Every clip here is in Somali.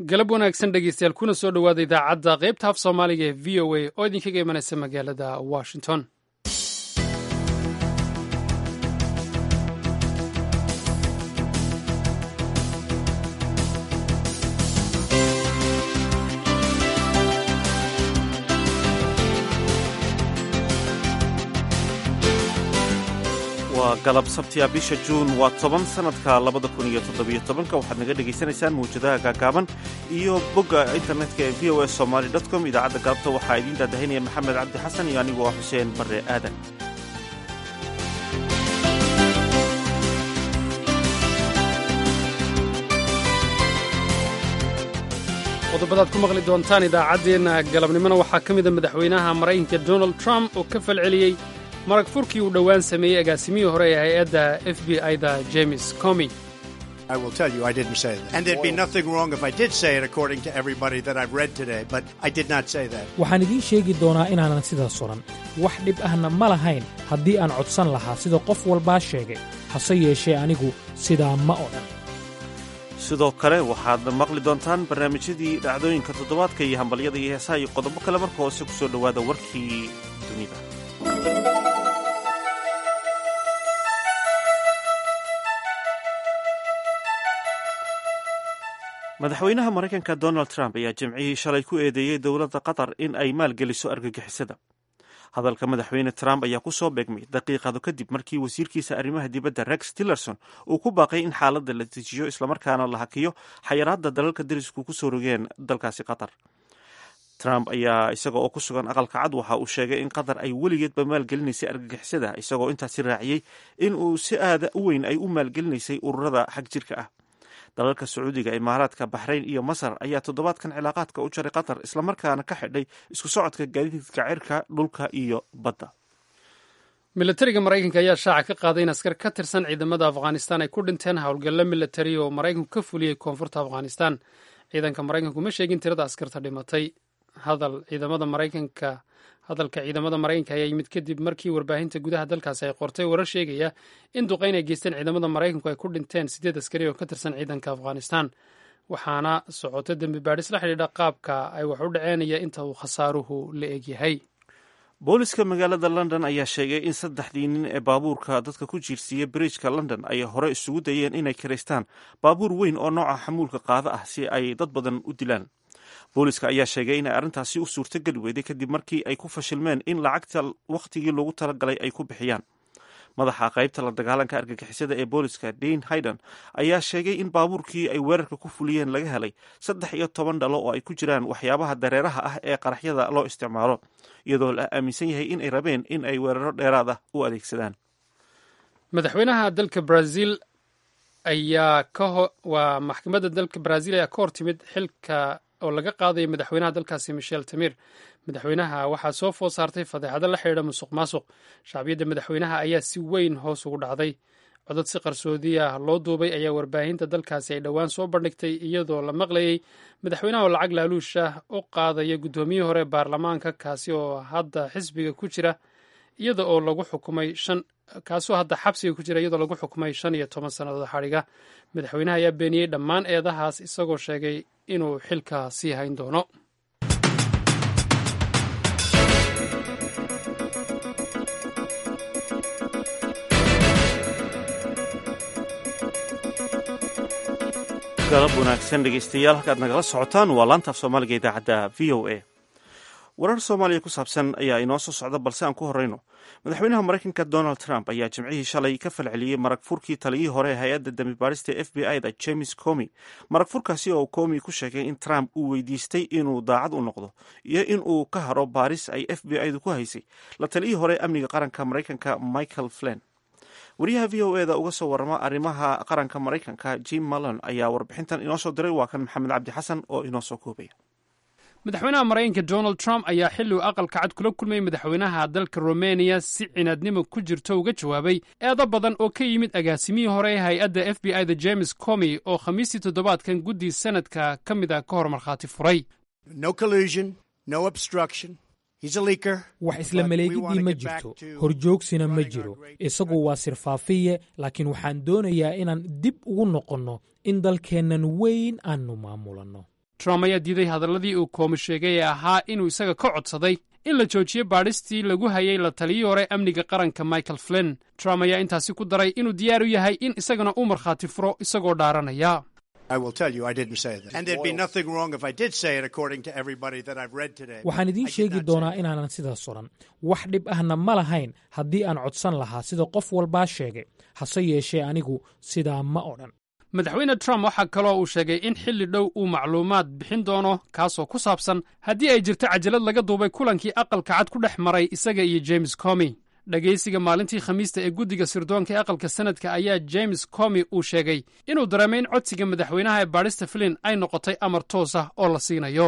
galab wanaagsan dhegeystayaal kuna soo dhowaada idaacadda qaybta af soomaaliga ee v o a oo idinkaga imanaysa magaalada washington waa galab sabtiya bisha juun waa toban sanadka labada kun iyo toddobiyo tobanka waxaad naga dhagaysanaysaan mawjadaha gaagaaban iyo bogga internetka ee v o s somaly dot com idaacadda galabta waxaa idiin daadahinaya maxamed cabdi xasan iyo anigu waa xuseen barre aadan qodobadaad ku maqli doontaan idaacaddeenna galabnimona waxaa ka mida madaxweynaha maraykanka donald trump oo ka falceliyey marag furkii uu dhowaan sameeyey agaasimihii hore ee hay-adda f b i-da james comi I will tell you I didn't say that. And there'd be nothing wrong if I did say it according to everybody that I've read today, but I did not say that. waxaan idiin sheegi doonaa inaanan sidaas odhan wax dhib ahna ma lahayn haddii aan codsan lahaa sida qof walbaa sheegay hase yeeshee anigu sidaa ma odhan sidoo kale waxaad maqli doontaan barnaamijyadii dhacdooyinka toddobaadka iyo hambalyada iyo heesaha iyo qodobo kale marka hoose ku soo dhowaada warkii dunida madaxweynaha maraykanka donald trump ayaa jimcihii shalay ku eedeeyey dowladda qatar in ay maalgeliso argagixisada hadalka madaxweyne trump ayaa ku soo beegmay daqiiqado kadib markii wasiirkiisa arrimaha dibadda rex tillerson uu ku baaqay in xaaladda la dejiyo islamarkaana la hakiyo xayiraadda dalalka derisku ku soo rogeen dalkaasi qatar trump ayaa isaga oo ku sugan aqalka cad waxa uu sheegay in qatar ay weligeedba maalgelinaysay argagixisada isagoo intaasi raaciyey in uu si aada u weyn ay u maalgelinaysay ururada xag jirka ah dalalka sacuudiga imaaraadka baxrayn iyo masar ayaa toddobaadkan cilaaqaadka u jaray qatar islamarkaana ka xidhay isku socodka gaadiidka cirka dhulka iyo badda milatariga maraykanka ayaa shaaca ka qaaday in askar ka tirsan ciidamada afghanistan ay ku dhinteen howlgallo milatari oo maraykanku ka fuliyey koonfurta afghanistan ciidanka maraykanku ma sheegin tirada askarta dhimatay hadal ciidamada maraykanka hadalka ciidamada maraykanka ayaa yimid kadib markii warbaahinta gudaha dalkaasi ay qortay warar sheegaya in duqayn ay geysteen ciidamada maraykanku ay ku dhinteen siddeed askari oo ka tirsan ciidanka afghanistan waxaana socota dembi baadhis la xidhiidha qaabka ay wax u dhaceenaya inta uu khasaaruhu la egyahay booliska magaalada london ayaa sheegay in saddexdii nin ee baabuurka dadka ku jiirsiiya bridjka london ay hore isugu dayeen inay kiraystaan baabuur weyn oo nooca xamuulka qaada ah si ay dad badan u dilaan booliska ayaa sheegay inay arrintaasi u suurtogeli weyday kadib markii ay ku fashilmeen in lacagta wakhtigii loogu talagalay ay ku bixiyaan madaxa qaybta la dagaalanka argagixisada ee booliska dane hayden ayaa sheegay in baabuurkii ay weerarka ku fuliyeen laga helay saddex iyo toban dhalo oo ay ku jiraan waxyaabaha dareeraha ah ee qaraxyada loo isticmaalo iyadoo la aaminsan yahay in ay rabeen in ay weeraro dheeraad ah u adeegsadaan madaxweynaha dalka brazil ayaa waa maxkamadda dalka brazil ayaa ka hor timid xilka oo laga qaadaya madaxweynaha dalkaasi michel tamir madaxweynaha waxaa soo food saartay fadeexado la xidhiidha musuq maasuq shacbiyadda madaxweynaha ayaa si weyn hoos ugu dhacday codad si qarsoodi ah loo duubay ayaa warbaahinta dalkaasi ay dhowaan soo bandhigtay iyadoo la maqlayey madaxweynaha oo lacag laaluush ah u qaadaya guddoomiyihii hore baarlamaanka kaasi oo hadda xisbiga ku jira iyada oo lagu xukumay shan kaasoo hadda xabsiga ku jira iyadoo lagu xukumay shan iyo toban sannadood xadhiga madaxweynaha ayaa beeniyey dhammaan eedahaas isagoo sheegay inuu xilka sii hayn doono galab wanaagsan dhegeystayaal halkaad nagala socotaan waa laanta af soomaaliga idaacadda v o a warar soomaaliya ku saabsan ayaa inoo soo socda balse aan ku horeyno madaxweynaha maraykanka donald trump ayaa jimcihii shalay ka falceliyey marag furkii taliyihii hore ee hay-adda dambi baarista f b i da james comi marag furkaasi oo comi ku sheegay in trump uu weydiistay inuu daacad u noqdo iyo in uu ka haro baaris ay f b i du ku haysay la taliyihii hore amniga qaranka maraykanka michael flen wariyaha v o e da uga soo warama arrimaha qaranka maraykanka jim mallon ayaa warbixintan inoo soo diray waa kan maxamed cabdi xasan oo inoo soo koobaya madaxweynaha maraykanka donald trump ayaa xilli uu aqalka cad kula kulmayay madaxweynaha dalka romaniya si cinaadnimo ku jirto uga jawaabay eedo badan oo ka yimid agaasimihii hore ee hay-adda f b i da james comi oo khamiistii toddobaadkan guddii sanadka ka mid a ka hor markhaati furay No collusion, no obstruction. He's a leaker. wax isla maleegidii ma jirto horjoogsina ma jiro isagu waa sirfaafiye laakiin waxaan doonayaa inaan dib ugu noqonno in dalkeennan weyn aannu maamulanno trump ayaa diiday hadalladii uu koomi sheegay ee ahaa inuu isaga ka codsaday in la joojiyo baadhistii lagu hayay la taliyii hore amniga qaranka michael flinn trump ayaa intaasi ku daray inuu diyaar u yahay in isagana uu markhaati furo isagoo dhaaranaya waxaan idiin sheegi doonaa inaanan sidaas odhan wax dhib ahna ma lahayn haddii aan codsan lahaa sida qof walbaa sheegay hase yeeshee anigu sidaa ma odhan madaxweyne trump waxaa kaloo uu sheegay in xilli dhow uu macluumaad bixin doono kaasoo ku saabsan haddii ay jirto cajalad laga duubay kulankii aqalka cad ku dhex maray isaga iyo james comi dhegaysiga maalintii khamiista ee guddiga sirdoonka ee aqalka sanadka ayaa james comi uu sheegay inuu dareemay in codsiga madaxweynaha ee baadhista flin ay noqotay amar toos ah oo la siinayo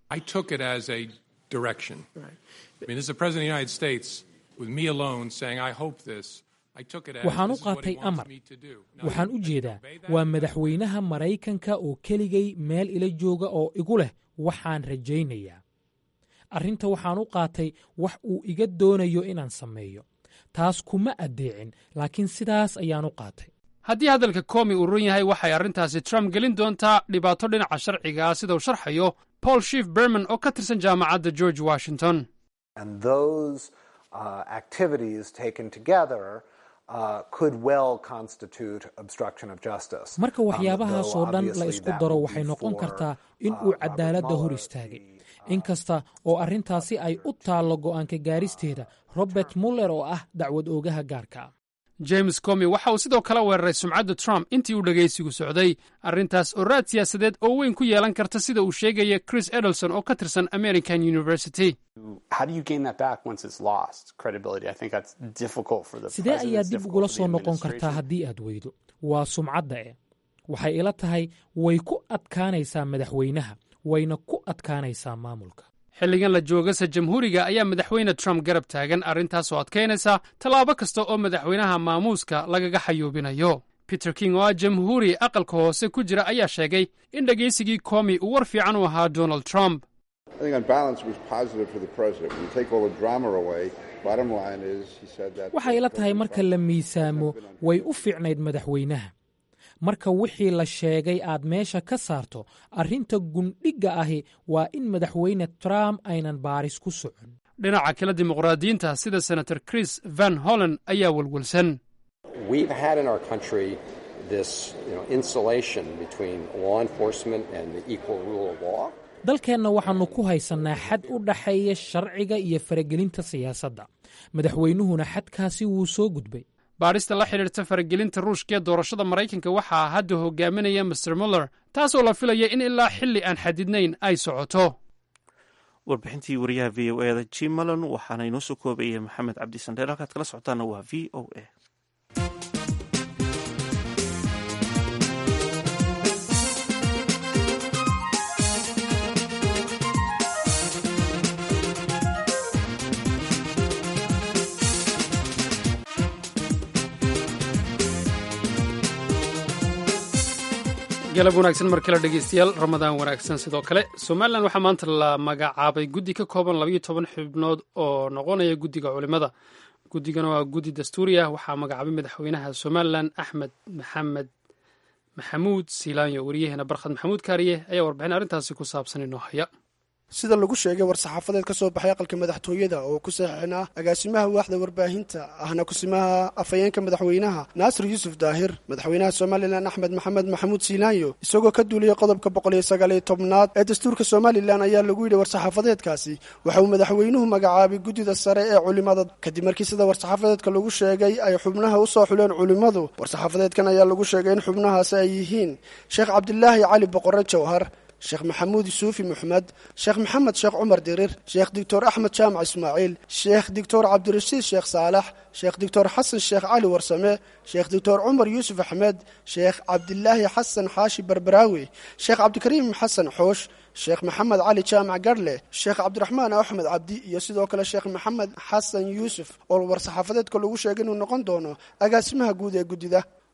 waxaan u qaatay amar waxaan u jeedaa waa madaxweynaha maraykanka oo keligay meel ila jooga oo igu leh waxaan rajaynayaa arrinta waxaan u qaatay wax uu iga doonayo inaan sameeyo taas kuma addeecin laakiin sidaas ayaan u qaatay haddii hadalka koomi uu run yahay waxay arrintaasi trump gelin doontaa dhibaato dhinaca sharciga ah sida uu sharxayo paul shief berman oo ka tirsan jaamacadda george washington marka waxyaabahaasoo dhan la isku daro waxay noqon kartaa in uu cadaaladda hor istaagay inkasta oo arrintaasi ay u taallo go'aanka gaaristeeda robert muller oo ah dacwad oogaha gaarka ah james comi waxa uu sidoo kale weeraray sumcadda trump intii uu dhegaysigu socday arrintaas oo raad siyaasadeed oo weyn ku yeelan karta sida uu sheegaya chris edelson oo ka tirsan american university sidee ayaa dib ugula soo noqon kartaa haddii aad weydo waa sumcadda eh waxay ila tahay way ku adkaanaysaa madaxweynaha wayna ku adkaanaysaa maamulka xilligan la joogase jamhuuriga ayaa madaxweyne trump garab taagan arrintaasoo adkaynaysa tallaabo kasta oo madaxweynaha maamuuska lagaga xayuubinayo peter king oo ah jamhuuri aqalka hoose ku jira ayaa sheegay in dhegaysigii koomi uu war fiican u ahaa donald trump waxay ila tahay marka la miisaamo way u fiicnayd madaxweynaha marka wixii la sheegay aad meesha ka saarto arrinta gundhigga ahi waa in madaxweyne trump aynan baaris ku socon dhinaca kale dimuqraadiyiinta sida senator chris van holland ayaa welwelsan dalkeenna waxaannu ku haysannaa xad u dhaxeeya sharciga iyo faragelinta siyaasadda madaxweynuhuna xadkaasi wuu soo gudbay baadhista la xidhiirta faragelinta ruushka ee doorashada maraykanka waxaa hadda hogaaminaya master muller taasoo la filaya in ilaa xilli aan xadidnayn ay socoto warbixintii wariyaha v o eda jim malon waxaana inoo soo koobaya maxamed cabdi sandheel halkaad kala socotaana waa v o a galab wanaagsan mar kale dhegeystayaal ramadaan wanaagsan sidoo kale somalilan waxaa maanta la magacaabay guddi ka kooban labayo toban xubnood oo noqonaya guddiga culimada guddigana waa guddi dastuuri ah waxaa magacaabay madaxweynaha somalilan axmed maxamed maxamuud siilaanyo wariyaheena barkhad maxamuud kaariye ayaa warbixin arrintaasi ku saabsan inoo haya sida lagu sheegay war-saxaafadeed ka soo baxay aqalka madaxtooyada oo ku saxiixnaa agaasimaha waaxda warbaahinta ahna kusimaha afhayeenka madaxweynaha naasir yuusuf daahir madaxweynaha somalilan axmed maxamed maxamuud siilaanyo isagoo ka duuliyey qodobka boqol iyo sagaaliyo tobnaad ee dastuurka somalilan ayaa lagu yidhi war-saxaafadeedkaasi waxa uu madaxweynuhu magacaabay guddida sare ee culimada kadib markii sida war-saxaafadeedka lagu sheegay ay xubnaha usoo xuleen culimmadu war-saxaafadeedkan ayaa lagu sheegay in xubnahaasi ay yihiin sheekh cabdilaahi cali boqore jawhar sheekh maxamuud yusuufi moxmed sheekh maxamed sheekh cumar dirir sheekh doctor axmed jaamac ismaaciil sheekh doctor cabdirashiid sheekh saalax sheekh doctor xasan sheekh cali warsame sheekh doctor cumar yuusuf axmed sheekh cabdilaahi xasan xaashi barbaraawi sheekh cabdikariim xasan xoosh sheekh maxamed cali jaamac garhle sheekh cabdiraxmaan axmed cabdi iyo sidoo kale sheekh maxamed xasan yuusuf oo war-saxaafadeedka lagu sheegay inuu noqon doono agaasimaha guud ee guddida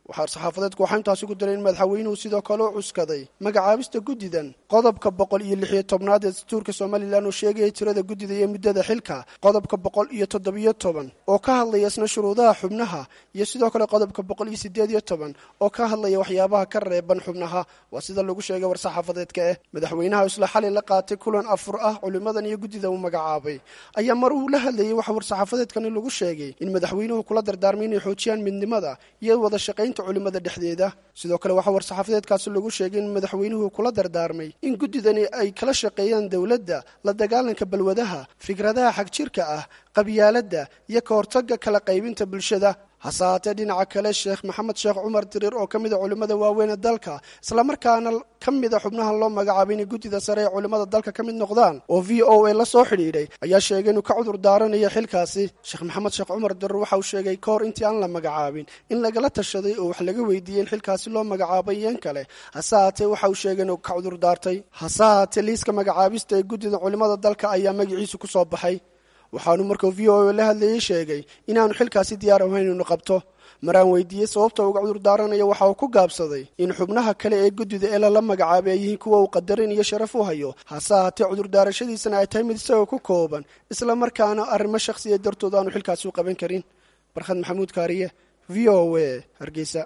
waxaa saxaafadeedku waxaa intaasi ku diray in madaxweynuhu sidoo kale u cuskaday magacaabista guddidan qodobka boqol iyo lix iyo tobnaad ee dastuurka somalilan oo sheegaya tirada guddida iyo muddada xilka qodobka boqol iyo toddobiyo toban oo ka hadlaya isna shuruudaha xubnaha iyo sidoo kale qodobka boqol iyo sideed iyo toban oo ka hadlaya waxyaabaha ka reeban xubnaha waa sida lagu sheegay war-saxaafadeedka eh madaxweynaha isla xalay la qaatay kulan afur ah culimadan iyo guddida uu magacaabay ayaa mar uu la hadlayay waxa war-saxaafadeedkani lagu sheegay in madaxweynuhu kula dardaarmay inay xoojiyaan midnimada iyo wada shaqaynta culimada dhexdeeda sidoo kale waxaa war-saxaafadeedkaasi lagu sheegay in madaxweynuhu kula dardaarmay in guddidani ay kala shaqeeyaan dowladda la dagaalanka balwadaha fikradaha xagjirka ah qabyaaladda iyo ka hortagga kala qaybinta bulshada hase haatee dhinaca kale sheekh maxamed sheekh cumar diriir oo ka mid a culimmada waaweyn ee dalka islamarkaana ka mid a xubnahan loo magacaabay inay guddida sare ee culimmada dalka ka mid noqdaan oo v o a la soo xidhiidhay ayaa sheegay inuu ka cudur daaranayo xilkaasi sheekh maxamed sheekh cumar diriir waxa uu sheegay ka hor intii aan la magacaabin in lagala tashaday oo wax laga weydiiyey in xilkaasi loo magacaabay iyan kale hase haatee waxa uu sheegay inuu ka cudur daartay hase haatee liiska magacaabista ee guddida culimmada dalka ayaa magaciisu ku soo baxay waxaanu markuu v o a la hadlayey sheegay inaanu xilkaasi diyaar ahayn inuu qabto maraan weydiiyey sababta uga cudur daaranayo waxa uu ku gaabsaday in xubnaha kale ee guddida ee lala magacaabay ay yihiin kuwa uu qadarin iyo sharaf u hayo hase haatee cudurdaarashadiisana ay tahay mid isagoo ku kooban islamarkaana arrimo shakhsiya dartood aanu xilkaasi u qaban karin barkhad maxamuud kaariye v o a hargeysa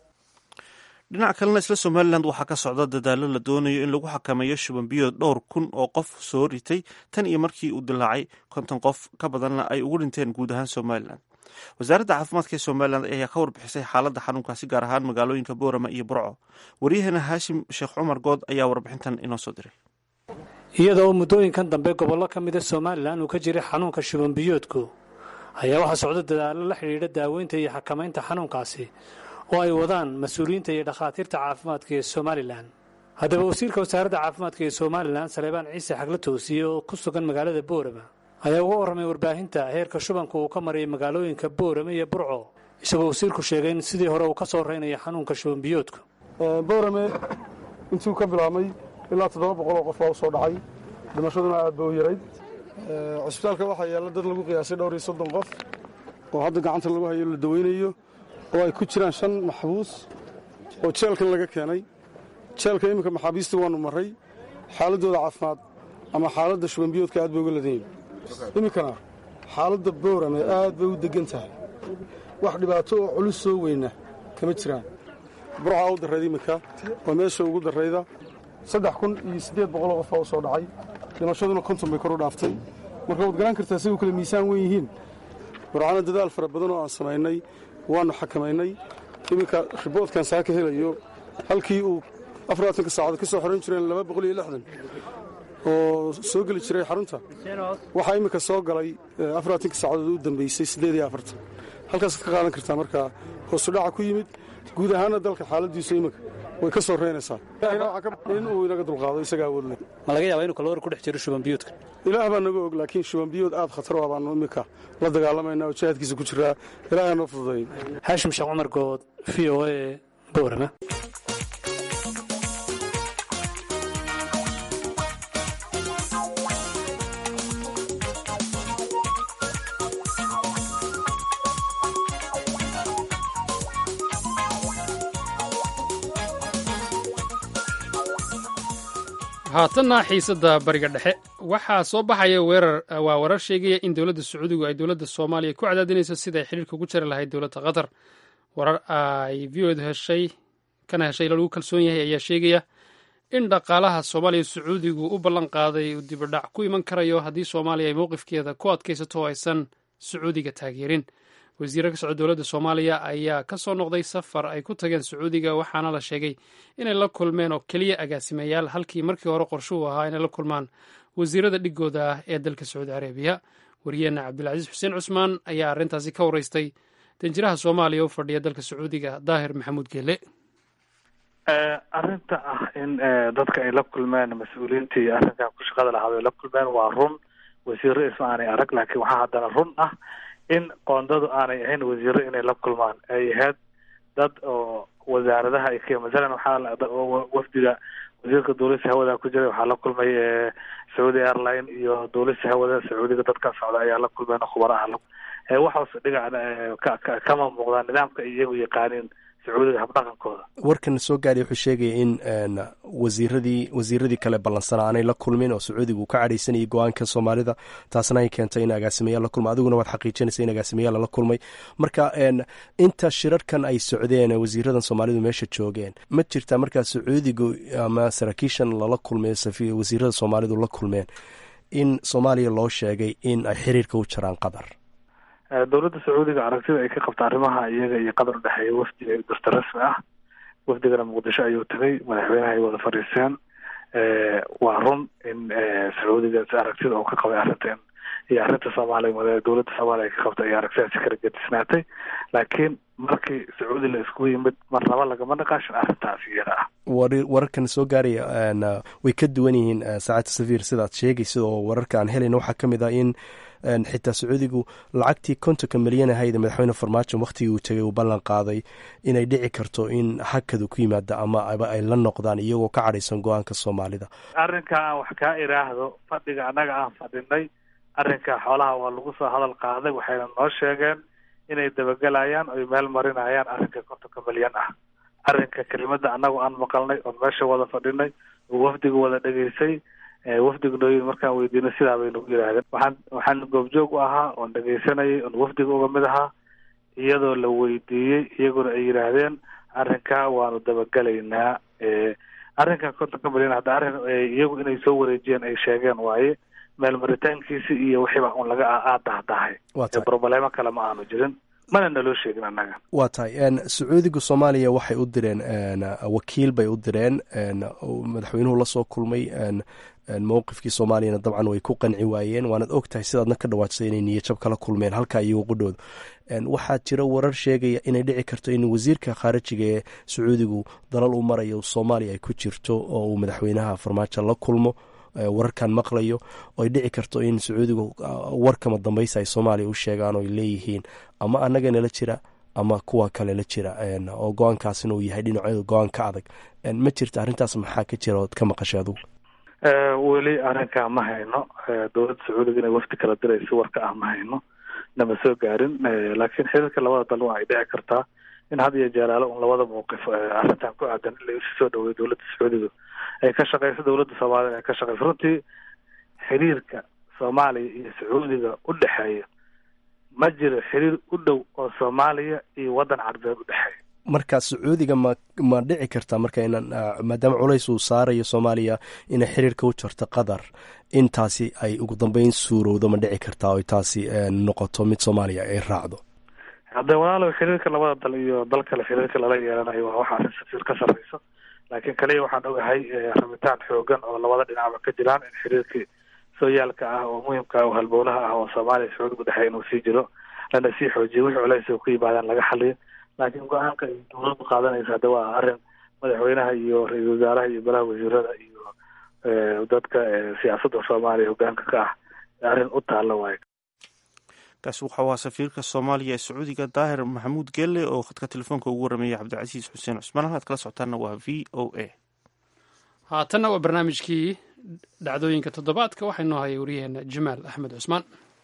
dhinac kalena isla somalilan waxaa ka socda dadaallo la doonayo in lagu xakameeyo shubanbiyood dhowr kun oo qof soo ritay tan iyo markii uu dilaacay konton qof ka badanna ay ugu dhinteen guud ahaan somalilan wasaaradda caafimaadka ee somalilan ayaa ka warbixisay xaaladda xanuunkaasi gaar ahaan magaalooyinka boorama iyo burco waryaheena haashim sheekh cumar good ayaa warbixintan inoo soo diray iyadoo muddooyinkan dambe gobollo ka mida somalilan uu ka jiray xanuunka shubanbiyoodku ayaa waxaa socda dadaallo la xidhiidha daaweynta iyo xakamaynta xanuunkaasi oo ay wadaan mas-uuliyiinta iyo dhakhaatiirta caafimaadka ee somalilan haddaba wasiirka wasaaradda caafimaadka ee somalilan saleebaan ciise xagla toosiye oo ku sugan magaalada boorama ayaa uga warramay warbaahinta heerka shubanka uu ka marayay magaalooyinka boorame iyo burco isagoo wasiirku sheegay in sidii hore uu ka soo reynayo xanuunka shubanbiyoodku boorame intuu ka bilaabmay ilaa toddoba boqol oo qof baa u soo dhacay dhimashaduna aad ba u yarayd cusbitaalka waxaa yaalla dad lagu qiyaasay dhowr iyo soddon qof oo hadda gacanta lagu hayo la daweynayo oo ay ku jiraan shan maxbuus oo jeelkan laga keenay jeelka iminka maxaabiistii waannu marray xaaladdooda caafimaad ama xaaladda shubanbiyoodka aad bay uga ladan yihin iminkana xaaladda boorame aad bay u deggan tahay wax dhibaato oo culus soo weyna kama jiraan burcaa u darrayd iminka oo meesha ugu darrayda saddex kun iyo siddeed boqoloo qof baa u soo dhacay dhimashaduna konton bay kor u dhaaftay marka waad garan kartaa say u kale miisaan wen yihiin warcana dadaal fara badan oo aan samaynay waannu xakamaynay iminka riboodkan saa ka helayo halkii uu afarlaatanka saacadood ka soo xoran jireen laba boqol iyo lixdan oo soo geli jiray xarunta waxaa iminka soo galay afarlaatanka saacadood u dambeysay siddeed iyo afartan halkaasaad ka qaadan kartaa markaa hoosudhaca ku yimid guud ahaanna dalka xaaladiisu iminka way ka soo reynaysaa in uu inaga dulqaado isaga awood leh ma laga yaabaa inuu kalowar ku dhex jiro shubanbiyoodka ilaah baa naga og laakiin shubanbiyood aad khatar waa baanu iminka la dagaalamayna oo jihaadkiisa ku jiraa ilaaha noo fududeeyey haashim sheekh cumar good v o a boorama haatanna xiisadda bariga dhexe waxaa soo baxaya weerar waa warar sheegaya in dowladda sacuudigu ay dowladda soomaaliya ku cadaadinayso sida ay xidhiirka ugu jari lahayd dowladda qatar warar ay v odu heshay kana heshay lagu kalsoon yahay ayaa sheegaya in dhaqaalaha soomaaliya sacuudigu u ballan qaaday uu dibadhac ku iman karayo haddii soomaaliya ay mowqifkeeda ku adkaysato oo aysan sacuudiga taageerin wasiirra ka socda dowladda soomaaliya ayaa ka soo noqday safar ay ku tageen sacuudiga waxaana la sheegay inay la kulmeen oo keliya agaasimayaal halkii markii hore qorshuhu ahaa inay la kulmaan wasiirada dhigooda ah ee dalka sacuudi carabiya wariyeenna cabdilcasiis xuseen cusmaan ayaa arrintaasi ka waraystay danjiraha soomaaliya u fadhiya dalka sacuudiga daahir maxamuud geele arrinta ah in dadka ay la kulmeen mas-uuliyiintii arrinkan ku shaqada lahaad ay la kulmeen waa run wasiiro isma aanay arag laakiin waxaa haddana run ah in qoondadu aanay ahayn wasiiro inay la kulmaan ay ahayd dad oo wasaaradaha ay ka masalan waxaa wafdiga wasiirka duulista hawada ku jiray waxaa la kulmay saudi airline iyo duulista hawada sacuudiga dadka socda ayaa la kulmeen khubaro ah waxaas dhigac kama muuqdaan nidaamka ay iyagu yaqaaniin sacuudiga habdhaqankooda warkan soo gaadhay wuxuu sheegaya in wasiiradii wasiiradii kale ballansanaa aanay la kulmin oo sacuudiga uu ka cadhaysanayay go-aanka soomaalida taasna ay keentay in agaasimayaal la kulma adiguna waad xaqiijinaysa in agaasimayaal lala kulmay marka inta shirarkan ay socdeen wasiiradan soomaalidu meesha joogeen ma jirtaa markaa sacuudigu ama saraakiishan lala kulmay wasiirada soomaalidu la kulmeen in soomaaliya loo sheegay in ay xiriirka u jaraan qatar dowladda sacuudiga aragtida ay ka qabta arrimaha iyaga iyo qatar udhexeeya wafdi dasta rasmi ah wafdigana muqdisho ayuu tagay madaxweynaha ay wada fadhiiseen waa run in sacuudiga aragtida uu ka qabay arrinta iyo arrinta soomaaliya dowladda soomaaliya ay ka qabta iyo aragtidaasi kala gedisnaatay laakiin markii sacuudi la isku yimid marnaba lagama naqaashin arrintaas iyada ah wararkan soo gaaraya way ka duwan yihiin saacadda safiir sidaad sheegaysa oo wararka aan helayna waxaa ka mid ah in xitaa sacuudigu lacagtii kontonka milyan ahayd madaxweyne farmaajo wakhtigii uu tegay uu ballan qaaday inay dhici karto in hakadu ku yimaada ama aba ay la noqdaan iyagoo ka cadhaysan go-aanka soomaalida arrinka aan wax kaa iraahdo fadhiga annaga aan fadhinay arrinka xoolaha waa lagu soo hadal qaaday waxayna noo sheegeen inay dabagelayaan oy meel marinayaan arrinka kontonka milyan ah arrinka kelimada annagu aan maqalnay oon meesha wada fadhinay oo wafdiga wada dhegaysay wafdiga nooyin markaan weydiinay sidaa bay nagu yidhaahdeen waxaan waxaan goobjoog u ahaa oon dhegaysanayay oon wafdiga uga mid ahaa iyadoo la weydiiyey iyaguna ay yidhaahdeen arrinkaa waanu dabagelaynaa arrinka kontonka milyan hadda arrin iyagu inay soo wareejiyeen ay sheegeen waaye meel maritaankiisi iyo wixiiba un laga aadahdahay broblemo kale ma aanu jirin mana naloo sheegin annaga waa tahay sacuudiga soomaaliya waxay u direen wakiil bay u direen madaxweynuhu lasoo kulmay mowqifkii soomaaliyana dabcan way ku qanci waayeen waanaad og tahay sidaadna ka dhawaajsay inay niyajab kala kulmeen halkaa iyago qudhooda waxaa jira warar sheegaya inay dhici karto in wasiirka khaarijiga ee sacuudigu dalal u marayo soomaaliya ay ku jirto oo uu madaxweynaha farmaajo la kulmo wararkan maqlayo oo ay dhici karto in sacuudigu warkama dambaysa ay soomaaliya u sheegaan oo ay leeyihiin ama annagana la jira ama kuwa kale la jira oo go-aankaasina uu yahay dhinacooda go-aan ka adag ma jirta arrintaas maxaa ka jira ood ka maqashay adugu weli arrinkaa ma hayno dowladda sacuudiga inay wafdi kala dirayso warka ah ma hayno nama soo gaarin laakiin xiriirka labada dal waa ay dhici kartaa in had iyo jeeraalo un labada mawqif arrintan ku aadan in la isu soo dhaweeyo dowladda sacuudiga ay ka shaqeyso dowladda soomaalida ay ka shaqeyso runtii xiriirka soomaaliya iyo sacuudiga u dhexeeya ma jiro xiriir u dhow oo soomaaliya iyo waddan carbeed u dhexeeya marka sacuudiga ma ma dhici karta marka inaan maadaama culays uu saarayo soomaaliya inay xiriirka u jarto qatar intaasi ay ugu dambeyn suurowdo ma dhici kartaa oo taasi noqoto mid soomaaliya ay raacdo hadde walaalow xiriirka labada dal iyo dal kale xiriirka lala yeelanayo waa waxa arrin safiir ka sarreyso laakiin kaliya waxaan ogahay rabitaan xoogan oo labada dhinacba ka jiraan in xiriirkii sooyaalka ah oo muhimka ah oo halbowlaha ah oo soomaaliya sacuudiga udhexeeya inuu sii jiro lana sii xoojiyo wixii culays ku yimaadaan laga xaliyo laakiin go-aanka ay dowladdu qaadanaysa hadda waa arrin madaxweynaha iyo ra-iisul wasaaraha iyo balaha wasiirada iyo dadka siyaasadda soomaaliya hogaanka ka ah arrin u taalla waayo kaasi waxau ahaa safiirka soomaaliya ee sacuudiga daahir maxamuud gelle oo khadka telefoonka ugu warrameeyay cabdicasiis xuseen cusmaan halkaad kala socotaana waa v o a haatanna waa barnaamijkii dhacdooyinka toddobaadka waxaa inoo haya waryaheena jamaal axmed cusmaan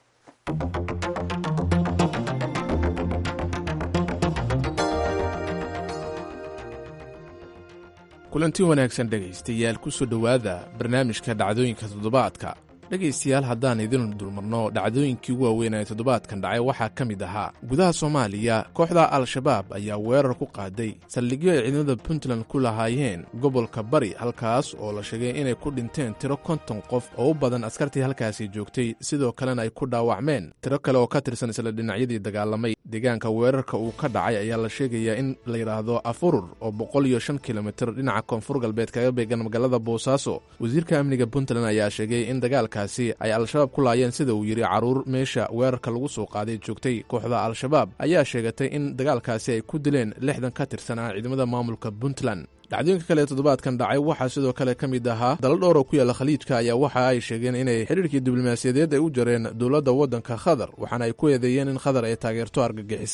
kulanti wanaagsan dhegaystayaal ku soo dhowaada barnaamijka dhacdooyinka toddobaadka dhegaystayaal haddaan idin dulmarno dhacdooyinkii ugu waaweyn ee toddobaadkan dhacay waxaa ka mid ahaa gudaha soomaaliya kooxda al-shabaab ayaa weerar ku qaaday saldhigyo ay ciidamada puntland ku lahaayeen gobolka bari halkaas oo la sheegay inay ku dhinteen tiro konton qof oo u badan askartii halkaasi joogtay sidoo kalena ay ku dhaawacmeen tiro kale oo ka tirsan isla dhinacyadii dagaalamay deegaanka weerarka uu ka dhacay ayaa la sheegayaa in la yidhaahdo afurur oo boqol iyo shan kilomitir dhinaca koonfur galbeed kaga beegan magaalada boosaaso wasiirka amniga puntland ayaa sheegay in dagaalka ay al-shabaab ku laayeen sida uu yidhi carruur meesha weerarka lagu soo qaaday joogtay kooxda al-shabaab ayaa sheegatay in dagaalkaasi ay ku dileen lixdan ka tirsanaa ciidamada maamulka puntland dhacdooyinka kale ee toddobaadkan dhacay waxaa sidoo kale ka mid ahaa dalal dhowr oo ku yaalla khaliijka ayaa waxa ay sheegeen inay xidhiirkii diblomaasiyadeed ay u jareen dowladda waddanka khatar waxaana ay ku eedeeyeen in khatar ay taageerto argagixisada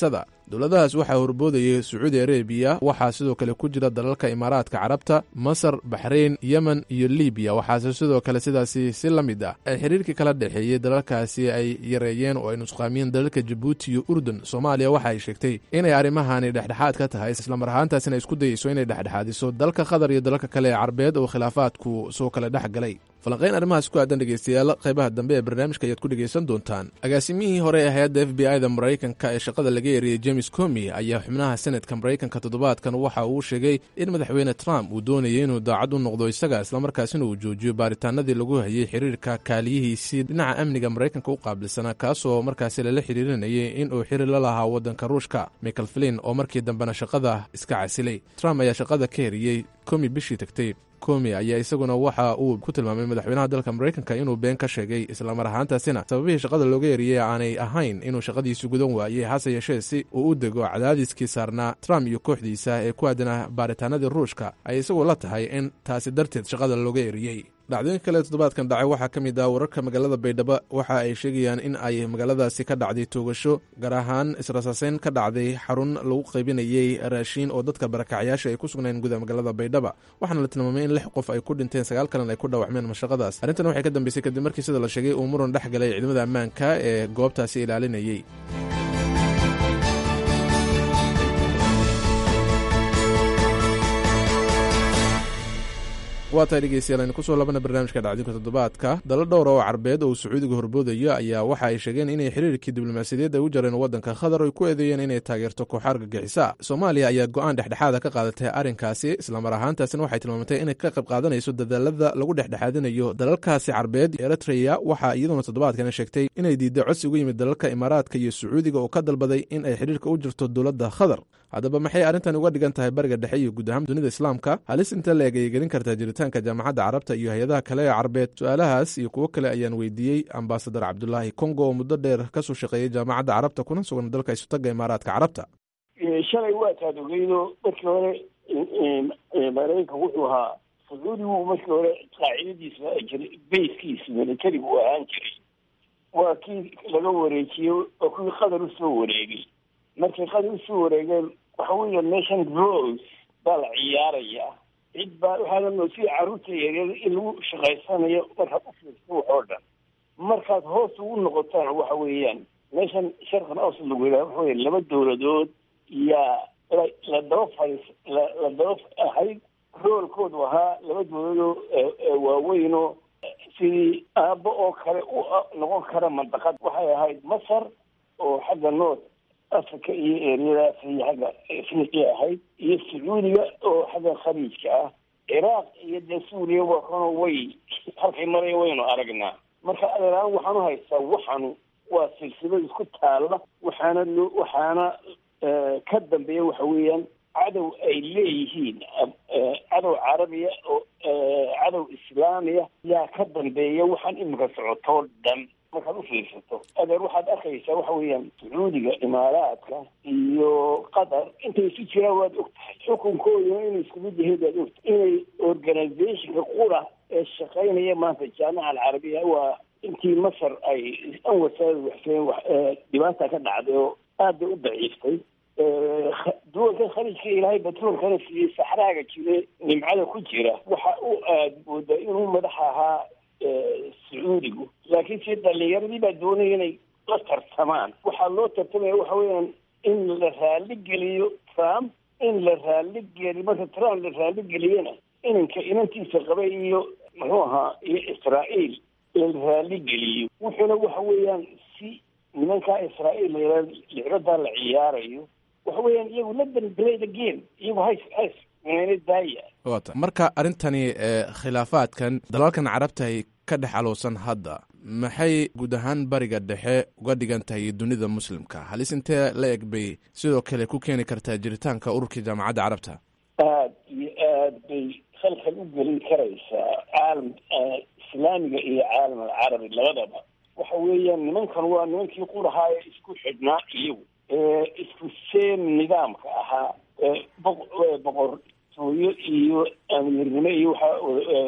dowladahaas waxaa horboodayay sacuudi arabiya waxaa sidoo kale ku jira dalalka imaaraadka carabta masar baxrayn yemen iyo libiya waxaase sidoo kale sidaasi si la mid ah ay xiriirkii kala dhexeeyey dalalkaasi ay yareeyeen oo ay nusqaamiyeen dalalka jabuuti iyo urdun soomaaliya waxa ay sheegtay inay arrimahani dhexdhexaad ka tahay islamar ahaantaasina isku dayeyso inay dhexdhexaadiso dalka qatar iyo dalalka kale ee carbeed oo khilaafaadku soo kale dhex galay falanqayn arrimahaas ku aadan dhegeystayaal qaybaha dambe ee barnaamijka ayaad ku dhegaysan doontaan agaasimihii hore ee hay-adda f b i da maraykanka ee shaqada laga eriyey james comi ayaa xubnaha senatka maraykanka toddobaadkan waxa uu sheegay in madaxweyne trump uu doonayay inuu daacad u noqdo isaga islamarkaasina uu joojiyo baaritaanadii lagu hayay xiriirka kaaliyihiisii dhinaca amniga maraykanka u qaabilsanaa kaasoo markaasi lala xiriirinayay in uu xiriir la lahaa waddanka ruushka michael flin oo markii dambena shaqada iska casilay trump ayaa shaqada ka eriyey comi bishii tagtay komi ayaa isaguna waxa uu ku tilmaamay madaxweynaha dalka maraykanka inuu been ka sheegay islamar ahaantaasina sababihii shaqada looga eriyey aanay ahayn inuu shaqadiisu gudan waayey hase yeeshee si uu u dego cadaadiskii saarnaa trump iyo kooxdiisa ee ku aadanah baaritaanadii ruushka ay isagu la tahay in taasi darteed shaqada looga eriyey dhacdooyinka kale toddobaadkan dhacay waxaa ka mid ah wararka magaalada baydhabo waxa ay sheegayaan in ay magaaladaasi ka dhacday toogasho gaar ahaan israsaaseyn ka dhacday xarun lagu qaybinayey raashiin oo dadka barakacyaasha ay ku sugnayn gudaha magaalada baydhaba waxaana la tilmaamay in lix qof ay ku dhinteen sagaal kalena ay ku dhaawacmeen mashaqadaas arrintan waxay ka dambeysay kadib markii sida la sheegay uu muran dhex galay ciidamada ammaanka ee goobtaasi ilaalinayey waa tahay dhegeystayaal aynu kusoo labana barnaamijka dhacdinka toddobaadka dalo dhowra oo carbeed oo sacuudiga horboodayo ayaa waxa ay sheegeen inay xiriirkii diblomaasiyadeed ay u jareen waddanka qatar oy ku eedeeyeen inay taageerto kooxa argagixisa soomaaliya ayaa go-aan dhexdhexaada ka qaadatay arrinkaasi islamar ahaantaasina waxay tilmaamatay inay ka qayb qaadanayso dadaalada lagu dhexdhexaadinayo dalalkaasi carbeed eritreya waxaa iyaduna toddobaadkana sheegtay inay diidday codsi ugu yimid dalalka imaaraadka iyo sacuudiga oo ka dalbaday in ay xiriirka u jirto dowladda qatar haddaba maxay arrintan uga dhigan tahay bariga dhexe iyo guud ahaan dunida islaamka halis inta la-eg ayay gelin kartaa jiritaanka jaamacadda carabta iyo hay-adaha kale ee carbeed su-aalahaas iyo kuwo kale ayaan weydiiyey ambasadar cabdulaahi congo oo muddo dheer kasoo shaqeeyey jaamacadda carabta kuna sugan dalka isutaga imaaraadka carabta shalay waa taad ogeydo markii hore maraykanka wuxuu ahaa sacuudigu markii hore qaacidadiisa jiray bayskiisa militarigu u ahaan jiray waa kii laga wareejiyey oo kuwii qatar usoo wareegay markay qatar usoo wareegeen waxa weya nation rose baa la ciyaaraya cid baa waxaana moodsiya carruurta yaryar in lagu shaqaysanayo markaad u fiirso wax oo dhan markaad hoos ugu noqotaan waxa weeyaan meeshan sharqan awsad lagu yidhaha waxa weya laba dowladood yaa la la daba fadhiis la la daba ahayd roolkoodu ahaa laba dowladoo waaweynoo sidii aabbo oo kale u noqon kara mandaqad waxay ahayd masar oo xagga north africa iyo eryadaas iyo xagga afriqiya ahayd iyo sacuudiga oo xagga khaliijka ah ciraaq iyo dee suuriya waa kano way halkay maraya waynu aragnaa marka adeeraan waxaan u haystaa waxanu waa silsilad isku taalla waxaana loo waxaana ka dambeeya waxa weeyaan cadow ay leeyihiin cadow carabiya oo cadow islaamiya yaa ka dambeeya waxaan imika socotoo dhan markaad u fiirsato adeer waxaad arkaysaa waxa weeyaan sacuudiga imaaraadka iyo qatar intay isu jiraan waad og tahay xukunkooduna inay isku mid yahay waad og tahay inay organizationka qura ee shaqaynaya maanta jaamaca alcarabiya waa intii masar ay anwasaada waxseen dhibaata ka dhacday oo aad bay u daciiftay duwankan khaliijka ilaahay batroolkana siiyey saxraaga jire nimcada ku jira waxa u aad moodaa inuu madax ahaa sacuudigu laakiin si dhalinyaradii baa doonaya inay la tartamaan waxaa loo tartamaya waxa weeyaan in la raali geliyo trump in la raali geliyo marka trump la raali geliyana inanka inantiisa qabay iyo muxuu ahaa iyo israa'iil la raali geliyo wuxuuna waxa weeyaan si nimankaa israa'iil la licbadaa la ciyaarayo waxa weeyaan iyagu la danbelay the game iyagu hays hays meena daaya wata marka arrintani khilaafaadkan dalalkan carabta ay ka dhex alowsan hadda maxay guud ahaan bariga dhexe uga dhigan tahay dunida muslimka halis intee la eg bay sidoo kale ku keeni kartaa jiritaanka ururkii jaamacadda carabta aad iyo aad bay khalkhal u gelin karaysaa caalam islaamiga iyo caalam alcarabi labadaba waxa weeyaan nimankan waa nimankii qurahaa ee isku xidhnaa iyagu ee isku seem nidaamka ahaa boqortooyo iyo amiirnimo iyo waxaa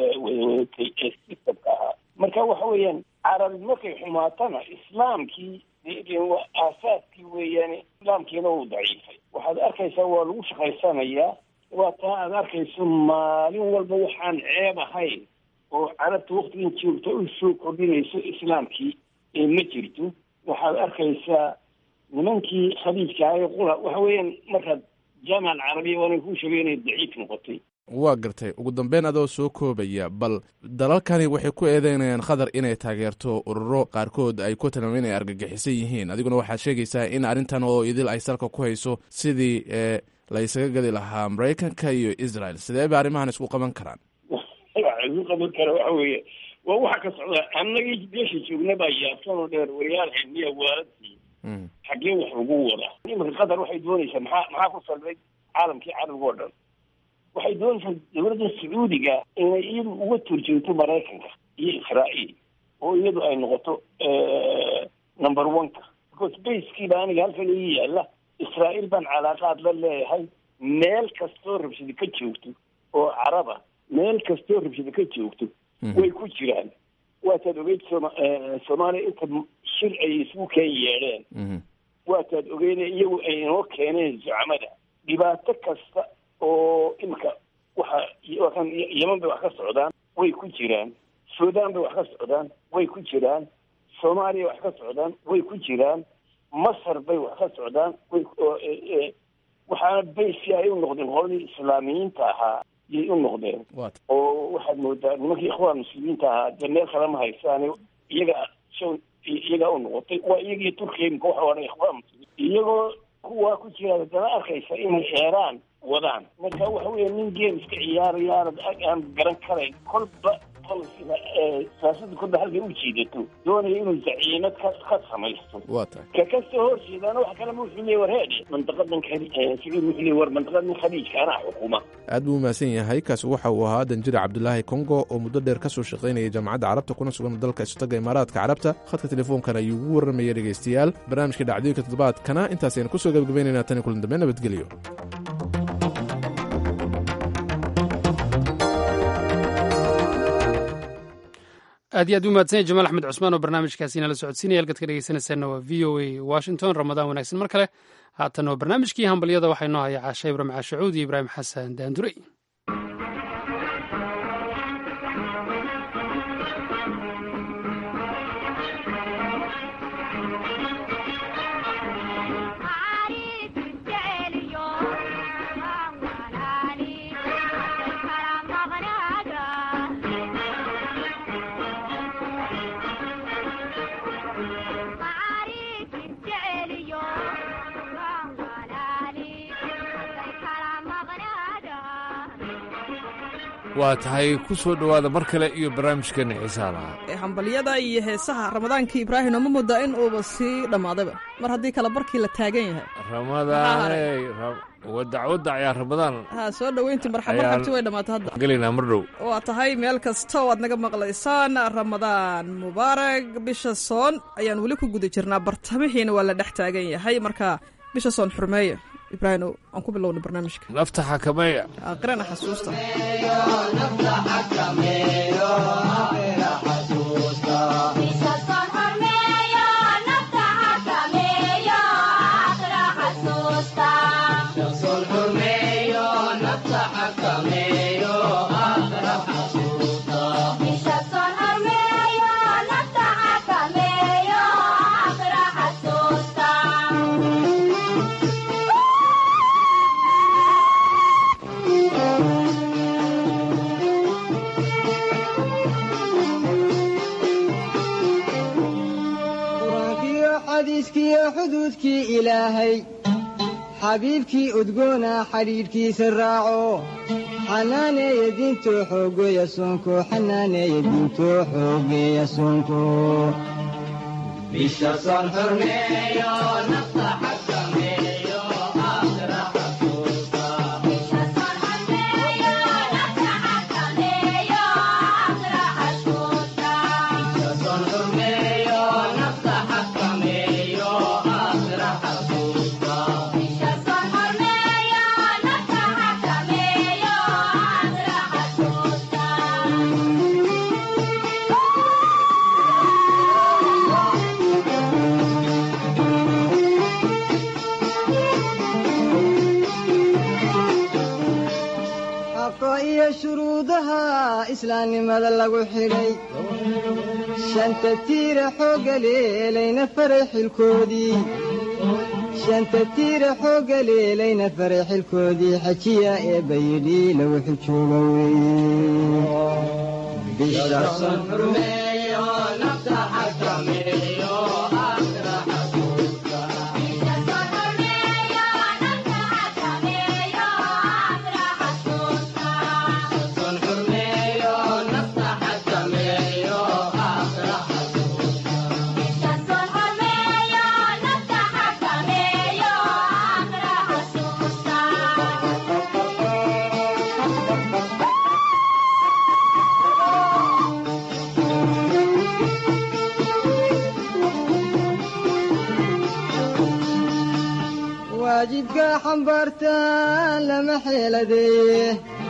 wadawadatay ee sistamka ahaa marka waxa weeyaan carabi markay xumaatana islaamkii aasaadkii weeyaane islaamkiina uu daciifay waxaad arkaysaa waa lagu shaqaysanayaa waa taa aad arkayso maalin walba waxaan ceeb ahayn oo carabta waktigan joogta u soo kordhinayso islaamkii ee ma jirto waxaad arkaysaa nimankii khaliijka ahay qura waxa weeyaan markaad jaamica alcarabiya waana kuu sheegay inay daciif noqotay waa gartay ugu dambeyn adoo soo koobaya bal dalalkani waxay ku eedeynayaan qatar inay taageerto ururo qaarkood ay ku tilmaameen inay argagixisan yihiin adiguna waxaad sheegaysaa in arrintan oo idil ay salka ku hayso sidii la isaga gadi lahaa maraykanka iyo israel sidee ba arrimahan isku qaban karaan waxa isu qaban kara waxa weeye waa waxa ka socda annagii meesha joogna baa yaabsan oo dheer wariyaal xilmiya waaladii xaggee wax lagu wadaa iminka qatar waxay doonaysaa maxaa maxaa ku salbay caalamkii carabiga oo dhan waxay doonaysaa dowladda sacuudiga inay iyadu uga turjoogto maraykanka iyo israa'iil oo iyadu ay noqoto number one-ka because baskiiba aniga halkan ii yaalla israa'iil baan calaaqaad la leeyahay meel kastoo rabshada ka joogto oo caraba meel kastoo rabshada ka joogto way ku jiraan waataad ogeyd soma soomaaliya inta shir ay isugu keen yeedheen waataad ogeyne iyagu ay inoo keeneen zucamada dhibaato kasta oo imika waxa wakan yeman bay wax ka socdaan way ku jiraan suudaan bay wax ka socdaan way ku jiraan soomaaliya wax ka socdaan way ku jiraan masar bay wax ka socdaan way waxaana baysi ay u noqdeen qoladii islaamiyiinta ahaa yay u noqdeen oo waxaad moodaa nimankii ikhwaan muslimiinta ahaa dee meel kale ma haysaane iyaga iyagaa u noqotay waa iyagii turkiya imika waxa odhan ikhwaan muslimiin iyagoo kuwaa ku jira haddana arkaysa inay eeraan wadaan marka waxa weeye nin game iska ciyaaraya aanad aan garan karayn kolba polisiga siyaasada kolba halkay u jiidato doonaya inuu zaciimad ka ka samaysto waa tahay ka kasoo horjeedaana waxa kalema wuxuu leeyahy war heedhe mandaqadan sacuud wuxuu leeyahy war mandaqadan khaliijka anaa xukuma aad buu umahadsan yahay kaasi waxa uu ahaa danjire cabdulaahi kongo oo muddo dheer ka soo shaqaynayay jaamacadda carabta kuna sugan dalka istaga imaaraadka carabta khadka telefoonkan ayuu ugu warramaya dhegaystayaal barnaamijka dhacdooyinka toddobaadkana intaas aynu kusoo gabagabaynaynaa tani kulan dambe nabadgelyo aad iyo aad u mahadsanya jamaal axmed cusmaan oo barnaamijkaasi nala socodsiinaya halkaad ka dhegeysanaysaana waa v o a washington ramadaan wanaagsan mar kale haatan waa barnaamijkii hambalyada waxaa inoo haya caasha ibrahim caashacuud iyo ibraahim xasan daandurey waa tahay ku soo dhowaada mar kale iyo barnaamijkeena xiisaha lahaa hambalyada iyo heesaha ramadaankii ibraahim oma moodaa in uuba sii dhammaadayba mar haddii kale barkii la taagan yahay ramadaaney wadacwadda ayaa ramadaan ha soo dhoweyntii marxamarxabti way dhammaatay hadda gelaynaa mar dhow waa tahay meel kasta oo aad naga maqlaysaan ramadaan mubaarag bisha soon ayaan weli ku guda jirnaa bartamihiina waa la dhex taagan yahay marka bisha soon xurmeeya ibraahim aan ku bilowna barnaamijka nafta xakameeya aqrana xasuusta xuduudkii ilaahay xabiibkii udgoona xadhiidhkiisa raaco xanaaneeya diintoo xoogeeya soonko xanaaneeya diintoo xoogeeya soonko iyo shuruudaha islaamnimada lagu xidhay shanta tiira xoogga leelayna faray xilkoodii shanta tiira xoogga leelayna faray xilkoodii xajiya ee bayidhi lagu xujooga waajibka xambaartaan lama xeeladeeye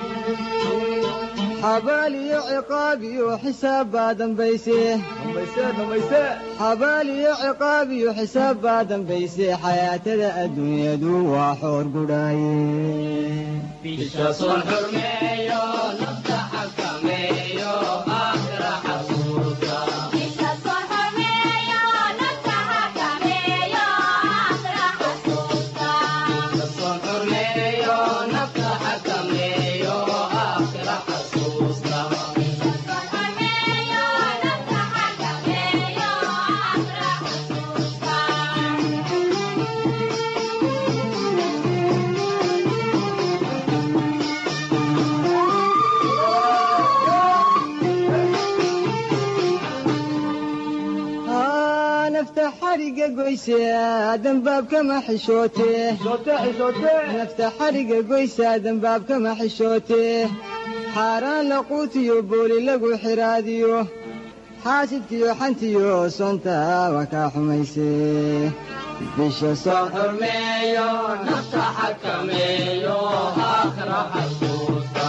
xabaal iyo ciqaab iyo xisaab baa dambayse xabaal iyo ciqaab iyo xisaab baa dambayse xayaatada adduunyadu waa xoor gudhaaye nafta xariga goysaa dambaabkama xishootee nafta xariga goysaa dambaabkama xishootee xaaraan laquutiyo booli lagu xiraadiyo xaasidkiyo xantiyo soonta waa kaa xumaysee bisha soo xurmeeyo nafta xakameeyo aakhira xasuusta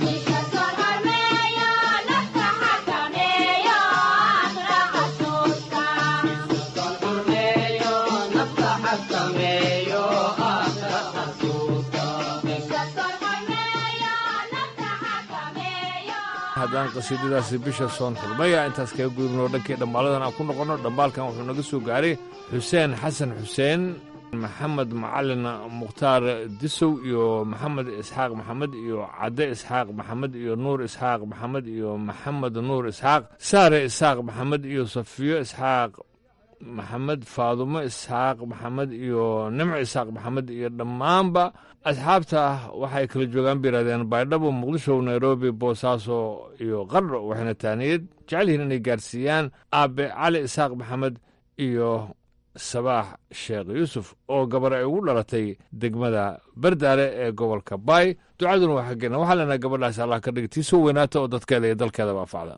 haddaan qasiidadaasi bisha soon xurmaya intaas kaga gudubnoo dhankii dhammaaladan aan ku noqonno dhambaalkan wuxuu naga soo gaaray xuseen xasan xuseen maxamed macalin mukhtaar disow iyo maxamed isxaaq maxamed iyo cadde isxaaq maxamed iyo nuur isxaaq maxamed iyo maxamed nuur isxaaq saare isxaaq maxamed iyo safiyo isxaaq maxamed faadumo isxaaq maxamed iyo nimco isxaaq maxamed iyo dhammaanba asxaabta ah waxay kala joogaan bay yidhahdeen baydhabo muqdisho nairobi boosaaso iyo qardho waxayna taaniyad jecel yihiin inay gaarsiiyaan aabe cali isxaaq maxamed iyo sabaax sheekh yuusuf oo gabar ay ugu dhalatay degmada bardaale ee gobolka baay ducaduna waa xaggeena waxaa leenaha gabadhaas allah ka dhig tii soo weynaata oo dadkeeda iyo dalkeedaba anfacda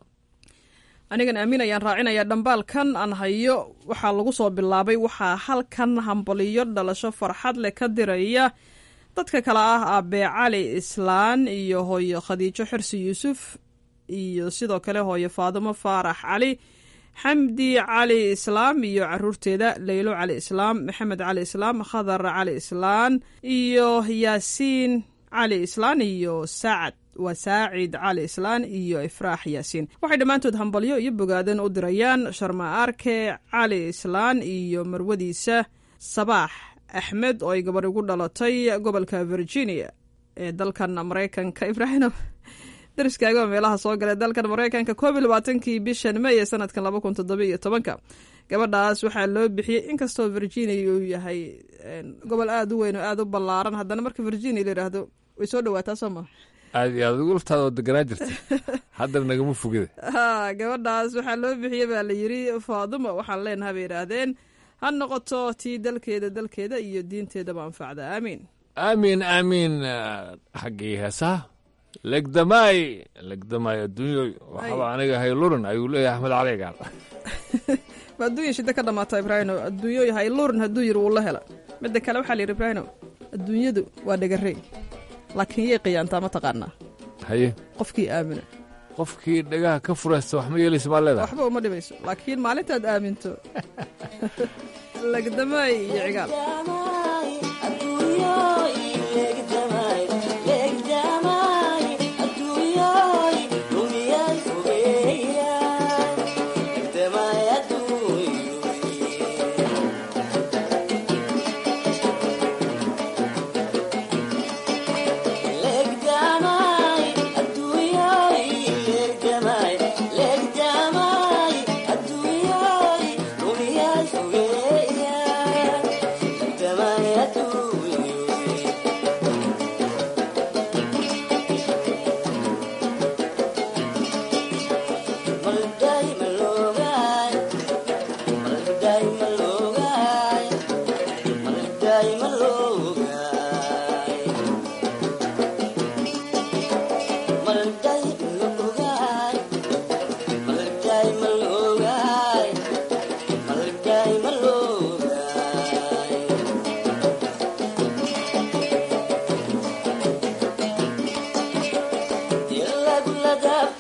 anigan aamin ayaan raacinayaa dhambaalkan aan hayo waxaa lagu soo bilaabay waxaa halkan hambaliyo dhalasho farxad leh ka diraya dadka kale ah aabee cali islaan iyo hooyo khadiijo xirsi yuusuf iyo sidoo kale hooyo faadimo faarax cali xamdi cali islaam iyo caruurteeda leylo cali islaam maxamed cali islaam khadar cali islaan iyo yaasiin cali islaan iyo saacad waa saacid cali islaan iyo ifraax yaasiin waxay dhammaantood hambalyo iyo bogaadan u dirayaan sharma arke cali islaan iyo marwadiisa sabaax axmed oo ay gabar ugu dhalatay gobolka virginia ee dalkan maraykanka ibraahim dariskaaga meelaha soo galay dalkan maraykanka koob iyo labaatankii bishan may ee sanadkan laba kun toddoba iyo tobanka gabadhaas waxaa loo bixiyey inkastoo virginia uu yahay gobol aada u weyn oo aada u ballaaran haddana marka virginia la yidhaahdo way soo dhawaataa soo maa aad iyo aad ugu laftaada oo deganaa jirta haddana nagama fogida ha gabadhaas waxaa loo bixiyey baa la yidri faaduma waxaan leenaha bay yidhaahdeen ha noqoto tii dalkeeda dalkeeda iyo diinteedaba anfacda aamiin aamiin aamiin xaggii heesaha legdamaay legdamaay adduunyoy waxaba aniga haylurin ayuu leeyahay axmed cali gaal ma adduunya shida ka dhamaata ibraahino adduunyoy haylurin hadduu yiri wuu la hela midda kale waxaa la yidhi ibraahino adduunyadu waa dhagarey laakiin yay qiyaantaa ma taqaanaa haye qofkii aamina qofkii dhagaha ka furaysta wax ma yeelaysa maa leedahay waxba uma dhibayso laakiin maalintaad aaminto legdamaay iyo cigaal adduunyo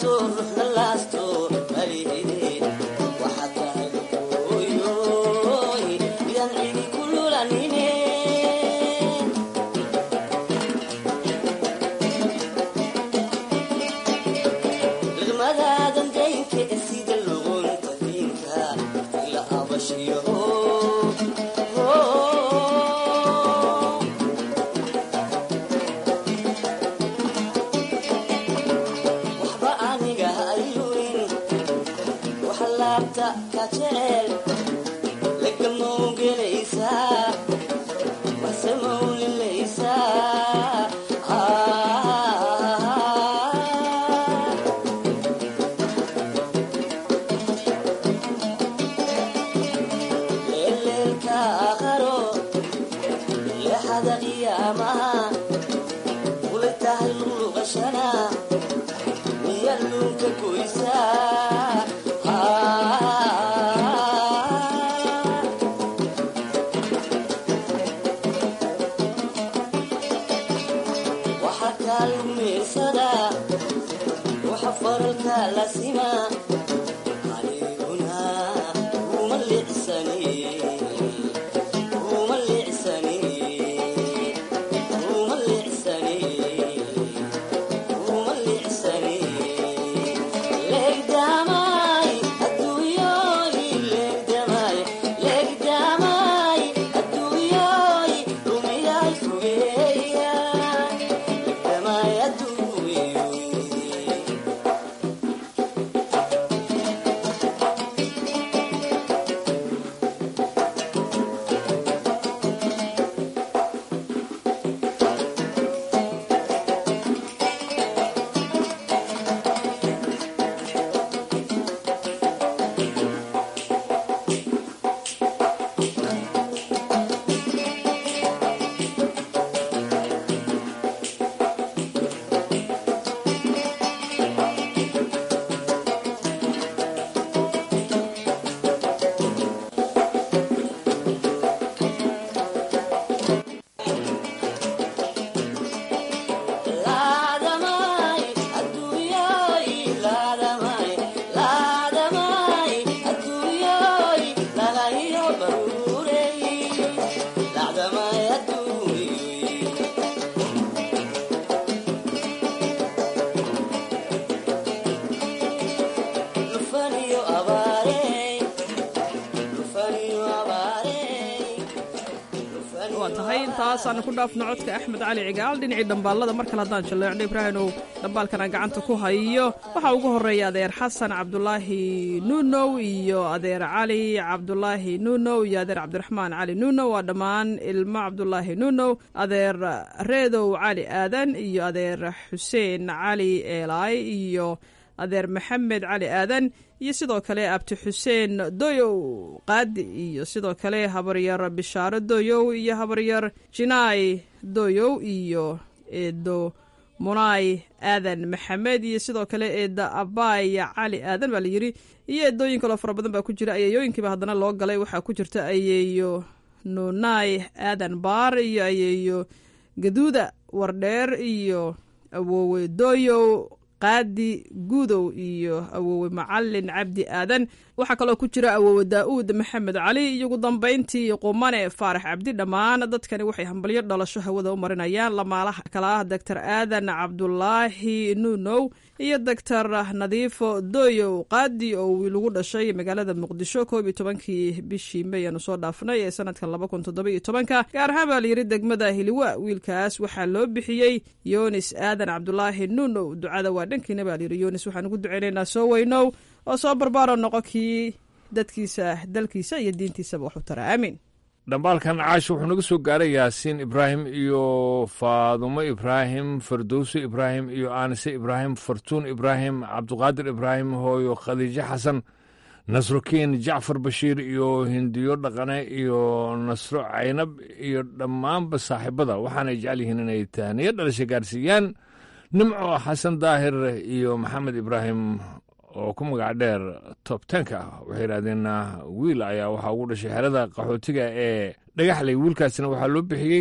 intaasaan ku dhaafno codka axmed cali cigaal dhinacii dhambaalada mar kale haddaan jalleecno ibraahinow dhambaalkan aan gacanta ku hayo waxaa ugu horreeya adeer xasan cabdulaahi nuunow iyo adeer cali cabdulaahi nuunow iyo adeer cabdiraxmaan cali nuunow waa dhammaan ilmo cabdulaahi nuunow adeer reedow cali aadan iyo adeer xuseen cali eelaay iyo adeer maxamed cali aadan iyo sidoo kale abti xuseen doyow qaadi iyo sidoo kale habaryar bishaaro doyow iyo habaryar jinaay doyow iyo eedo munaay aadan maxamed iyo sidoo kale eeda abaay cali aadan baa layidhi iyo eedooyin kaloo fara badan baa ku jira ayeeyooyinkiiba haddana loo galay waxaa ku jirta ayeeyo nunaay aadan baar iyo ayeeyo gaduuda wardheer iyo awoowe doyow qaadi guudow iyo awoowe macalin cabdi aadan waxaa kaloo ku jira awoowe daa'uud maxamed cali iyo ugu dambayntii qumane faarax cabdi dhammaan dadkani waxay hambalyo dhalasho hawada u marinayaan lamaalaha kala ah doctor aadan cabdulaahi nuunow iyo doctor nadiifo doyow qaadi oo wiil ugu dhashay magaalada muqdisho koob iyo tobankii bishii may aanu soo dhaafnay ee sanadkan laba kun toddoba iyo tobanka gaar ahaan baa layidhi degmada hiliwa wiilkaas waxaa loo bixiyey yonis aadan cabdulaahi nuunow ducada waa dhankiina baa layidhi yonis waxaan ugu duceynaynaa soo weynow oo soo barbaaro noqo kii dadkiisa dalkiisa iyo diintiisaba waxu tara aamiin dhambaalkan caash wuxuu naga soo gaaray yaasiin ibraahim iyo faadumo ibraahim fardowso ibraahim iyo aanise ibraahim fartuun ibraahim cabduqaadir ibraahim hooyo khadiijo xasan nasrokiin jacfar bashiir iyo hindiyo dhaqane iyo nasro caynab iyo dhammaanba saaxiibada waxaanay jecel yihiin inay tahniyo dhalasha gaarsiiyaan nimco xasan daahir iyo maxamed ibraahim oo ku magac dheer tobtenka waxay yidhahdeen wiil ayaa waxaa ugu dhashay xerada qaxootiga ee dhagaxley wiilkaasina waxaa loo bixiyey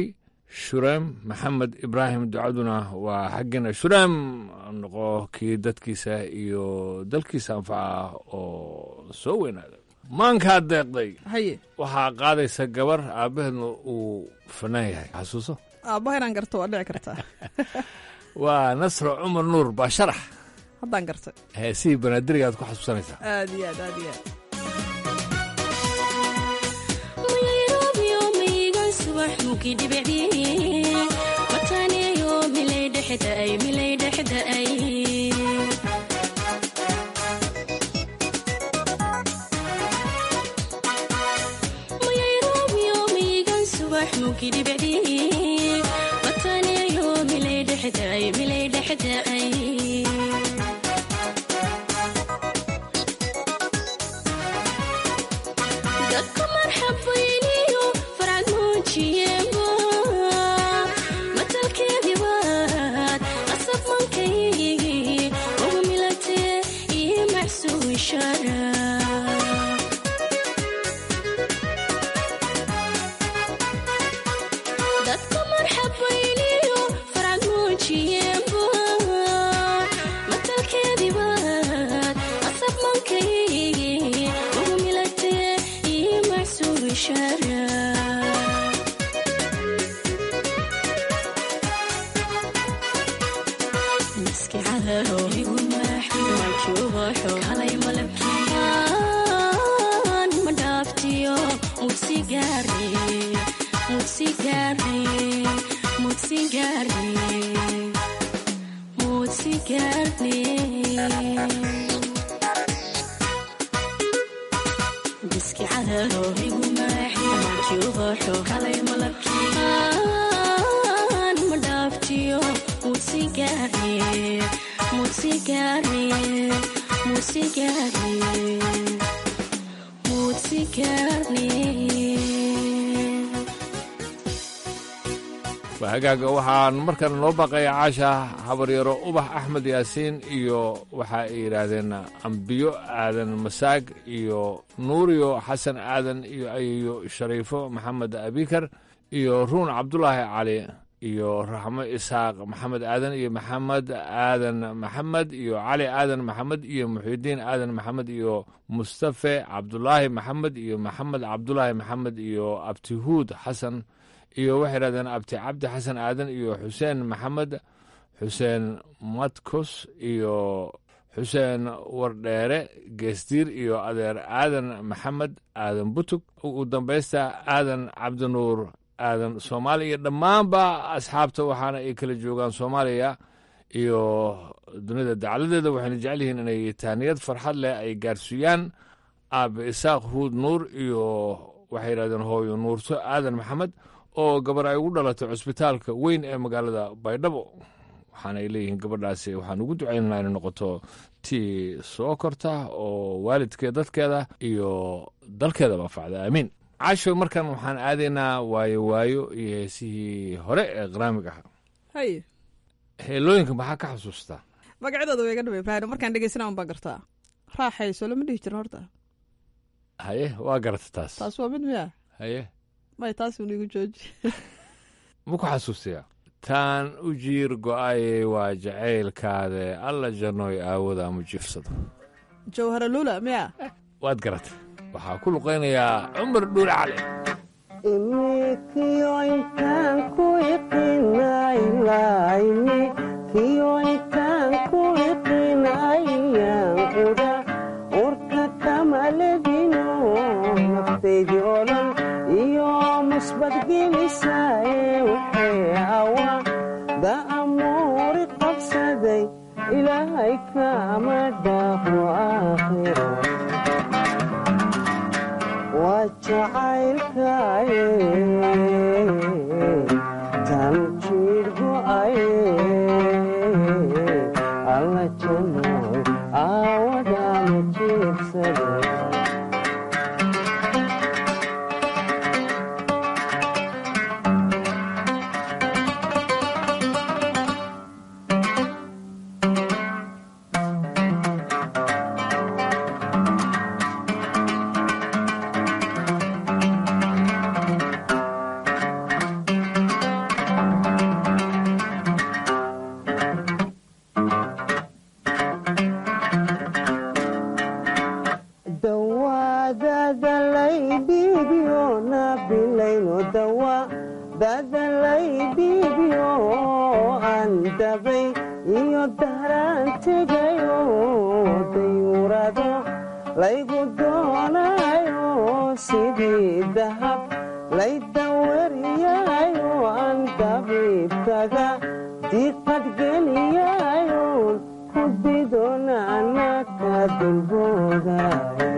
shureem maxamed ibraahim ducaduna waa xaggeena shureem noqo kii dadkiisa iyo dalkiisa anfaca oo soo weynaada maankaa deeqday haye waxaa qaadaysa gabar aabbaheedna uu fanaan yahay xasuuso aabbaha inaan garto waa dhici kartaa waa nasro cumar nuur baa sharax haddaan gartay heesihii banaadiriga aad ku xasuusanaysaa aad iyo aad aad iyo aad hagaaga waxaan markana noo baaqaya caasha habaryaro ubax axmed yaasiin iyo waxa ay yidhaahdeen ambiyo aadan masaag iyo nuuriyo xasan aadan iyo ayeyo shariifo maxamed abikar iyo ruun cabdulaahi cali iyo raxmo isaaq maxamed aadan iyo maxamed aadan maxamed iyo cali aadan maxamed iyo muxidiin aadan maxamed iyo mustafe cabdulaahi maxamed iyo maxamed cabdulaahi maxamed iyo abtihuud xasan iyo waxay yidhahdeen abti cabdi xasan aadan iyo xuseen maxamed xuseen matkos iyo xuseen wardheere geesdiir iyo adeer aadan maxamed aadan butug ugu dambaysta aadan cabdinuur aadan soomaaliya iyo dhammaanba asxaabta waxaana ay kala joogaan soomaaliya iyo dunida dacaladeeda waxayna jecel yihiin inay taaniyad farxad leh ay gaarsiiyaan aabe isaaq huud nuur iyo waxay yidhahdeen hooyo nuurto aadan maxamed oo gabar ay ugu dhalatay cusbitaalka weyn ee magaalada baydhabo waxaana ay leeyihiin gabadhaasi waxaan ugu ducaynanaa inay noqoto tii soo korta oo waalidkeed dadkeeda iyo dalkeeda baafacda aamiin casho markan waxaan aadaynaa waayo waayo iyo heesihii hore ee qaraamiga ahaa haye heelooyinka maxaa ka xasuustaa magacyadooda way iga dhaba ibraahim markaan dhegeysana un baa gartaa raaxayso lama dhihi jirin horta haye waa garata taas taas waa mid miya haye may taas un igu jooji ma ku xasuustayaa taan u jiir go'ayey waa jacaylkaade alla janooy aawada mu jiifsado jawhara lula miya waad garatay waxaa ku luqaynayaa cumar dhuule cali da'amuuri qabsaday ilaahay kama dhaafo aakhiro waa jacaylkaye tan jiir go'aye alla janooy aawadana jiibsaday dahraan tegayo dayuurado laygu doonayo sidii dahab laydawariyayo aan dabiibkaga diqadgeliyayo ku didoonana ka dulboodayo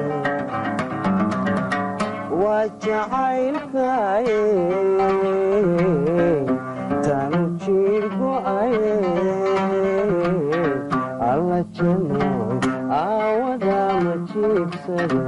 waa jacaylkaye tanu jiirgo'aye alla janoy aawada ma jiibsado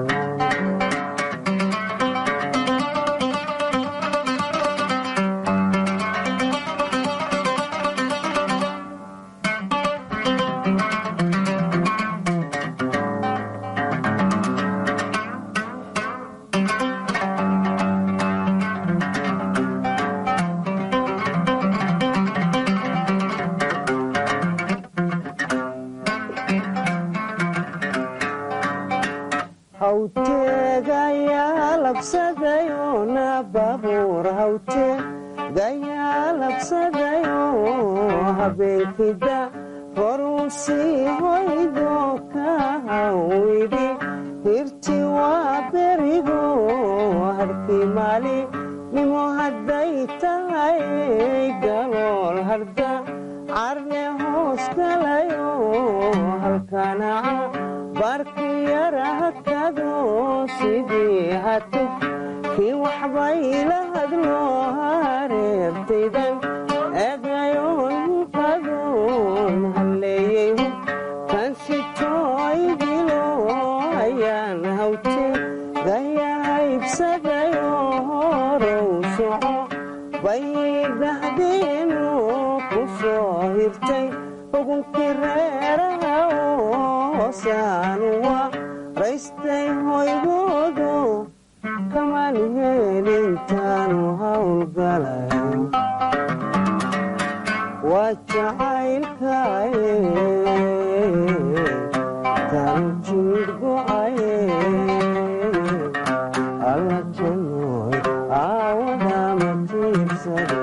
hawteegayaa labsadayo na baabuur hawteegayaa labsadayo habeenkida horuu sii hoydo ka hawidhi hirti waa berigo harkii maali nimo hadday tahay galool harda carne hoos galayo halkanaca barkiyarahakado sidii hatu kii waxbayla hadlo hareertaydan egayoon qadoon halleeyey kan sitooydilo ayaan hawte gayahaybsadayo horow soco baydhahdeenu ku soo hirtay xugunkii reeraha hoosaanu waa raystay hoygoodo kamaan heelintaanu hawlgalayo waa jacaylkaye tanu jiirgo'aye alla janoy aawada ma jiibsade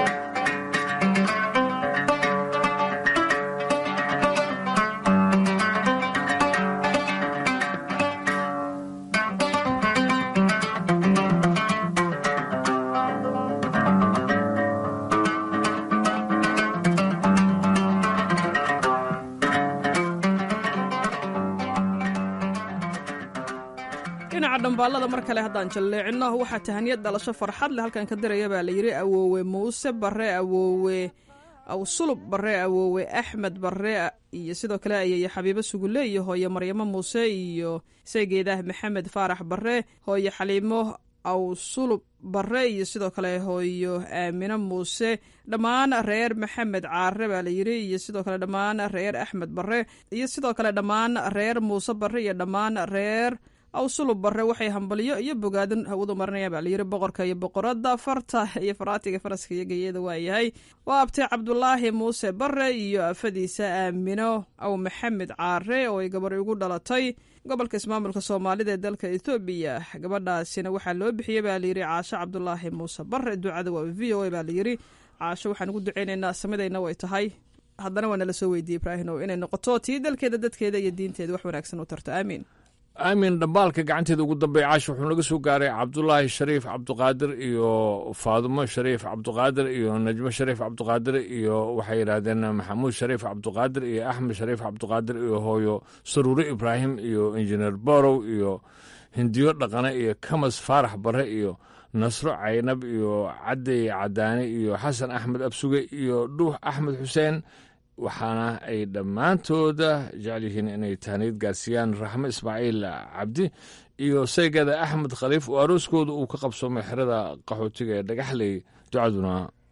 dhinaca dhambaalada mar kale haddaan jalleecino waxaa tahaniyad dhalasho farxad leh halkan ka diraya baa la yidhi awoowe muuse bare awoowe awsulub bare awoowe axmed bare iyo sidoo kale ayaya xabiibo sugule iyo hooye maryamo muuse iyo saygeedah maxamed faarax bare hooye xaliimo awsulub bare iyo sidoo kale hooyo aamino muuse dhammaan reer maxamed caare baa la yidhi iyo sidoo kale dhammaan reer axmed bare iyo sidoo kale dhammaan reer muuse bare iyo dhammaan reer awsulub bare waxay hambalyo iyo bogaadin hawadu marinaya baa layidhi boqorka iyo boqorada farta iyo faraatiga faraska iyo geeyada waayahay waa abtay cabdulaahi muuse bare iyo afadiisa aamino aw maxamed caare oo ay gabar ugu dhalatay gobolka ismaamulka soomaalida ee dalka ethoobiya gabadhaasina waxaa loo bixiyey baa layidhi caasho cabdulaahi muuse bare ducada waa v o a baa layidhi caasho waxaan ugu duceynaynaa samidayna way tahay haddana waa nala soo weydiiyey ibraahino inay noqoto tii dalkeeda dadkeeda iyo diinteeda wax wanaagsan u tarto aamiin aamin dhambaalka gacanteeda ugu dambeeya caash wuxuu naga soo gaaray cabdulaahi shariif cabdiqaadir iyo faadumo shariif cabdiqaadir iyo najmo shariif cabdiqaadir iyo waxay yidhaahdeen maxamuud shariif cabdiqaadir iyo axmed shariif cabdiqaadir iyo hooyo saruure ibraahim iyo injineer borow iyo hindiyo dhaqane iyo kamas faarax bare iyo nasro caynab iyo cadey cadaane iyo xasan axmed absuge iyo dhuux axmed xuseen waxaana ay dhammaantooda jecel yihiin inay tahniyad gaarsiiyaan raxmo ismaaciil cabdi iyo saygada axmed khaliif oo arooskooda uu ka qabsoomay xerada qaxootiga ee dhagaxley ducaduna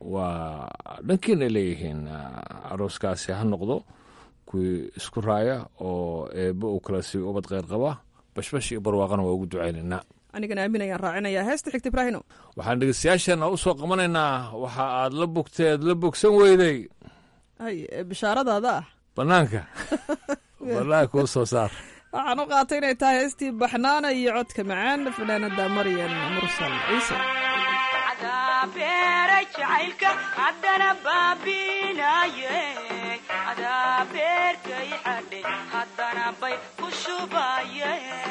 waa dhankiinay leeyihiin arooskaasi ha noqdo kuwii isku raaya oo eebbe uu kala siiyo ubad kheyr qaba bashbash iyo barwaaqana waa ugu ducaynaynaa anigana aamin ayaan raacinayaa heesta xigta ibraahino waxaan dhegeystayaasheenna u soo qabanaynaa waxa aad la bogteed la bogsan weyday hay bishaaradaada ah bannaanka bannaanka u soo saar waxaan u qaatay inay tahay heestii baxnaana iyo codka macaan fanaanada maryan mursal ciise beera jacaylka haddana baabinaye adaa beerkay xadhe haddana bay ku shubaye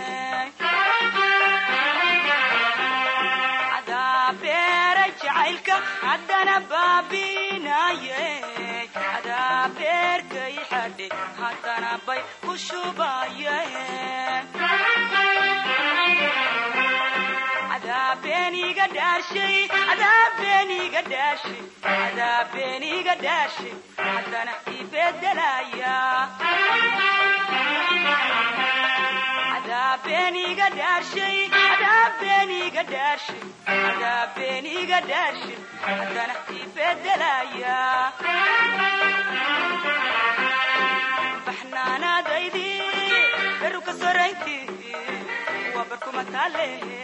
adaa beera jacaylka haddana baabinaye adaa beerkay xadhe haddana bay ku shubaye adaabeniga dhaashay adaabeniga dhaashay adaabeniga dhaashay haddana ibedelaya adaabeniga dhaashay adaabeniga dhaashay adaabeniga dhaashay haddana ibedelaya baxnaanaadaydi beruka soraynti waa barkuma taalehe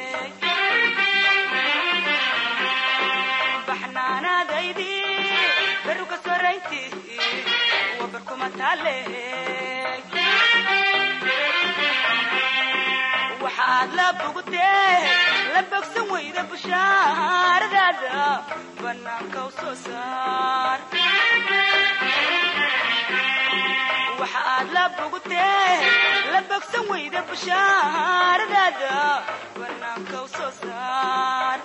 baxnaanaadaydi beruka soraynti waa barkuma taalehe waxaad la bogtee la bogsan weyda bushaaradaada bannaanka u soo saar waxaad la bogtee la bogsan weyda bushaaradaada bannaanka u soo saar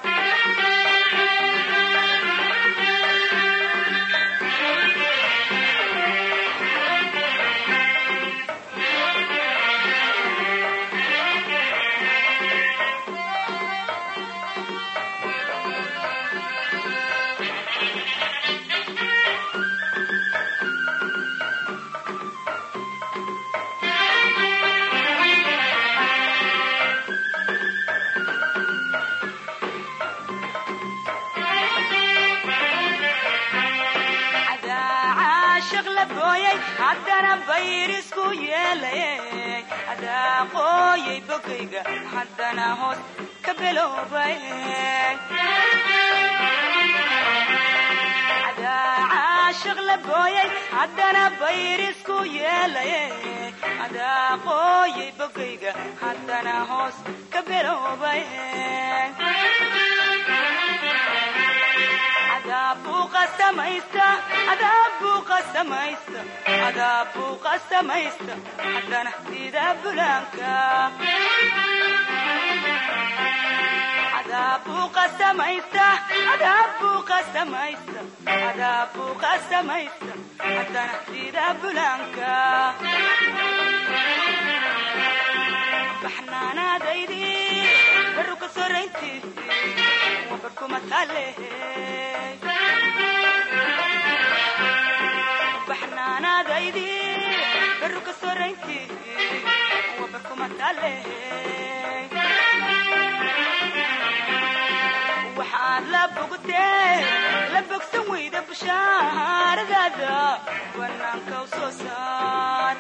haddana bayrisku yeelay adaa qooyay bogayga haddana hoos ka biloobay adaa caashiq la booyay haddana bayrisku yeelay adaa qooyay bogayga haddana hoos ka biloobay adaabuu qasamaysta haddana sida bulaanka adaabuu qasamaysta adaabuu qasamaysta adaabuu qasamaysta haddana sida bulaanka baxnaanaadaydi baruka soraynti waa barkuma taalehe baxnaanaadaydi baruka soraynti waa barkuma taalehe waxaad la bogtee la bogsan weyda bushaaradaada bannaanka u soo saar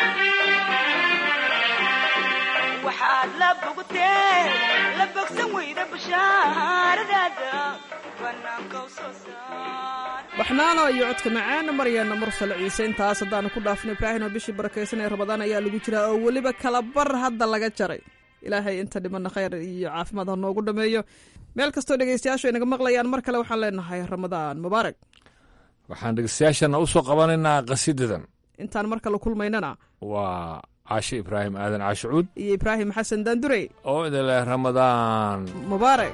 waxaad la bogtee la bogsan weyda bushaaradaada bannaanka u soo saar baxnaano iyo codka macaan maryaana mursal ciise intaas haddaanu ku dhaafno ibraahimo bishii barakaysan ee rabadaan ayaa lagu jiraa oo weliba kala bar hadda laga jaray ilaahay inta dhimana khayr iyo caafimaad ha noogu dhameeyo meel kastoo dhegaystayaashu ay naga maqlayaan mar kale waxaan leenahay ramadaan mubaarak waxaan dhegeystayaashana u soo qabanaynaa qasidadan intaan mar kale kulmaynana waa caashe ibraahim aadan caashicuud iyo ibraahim xasan daandurey oo idin leh ramadaan mubaarak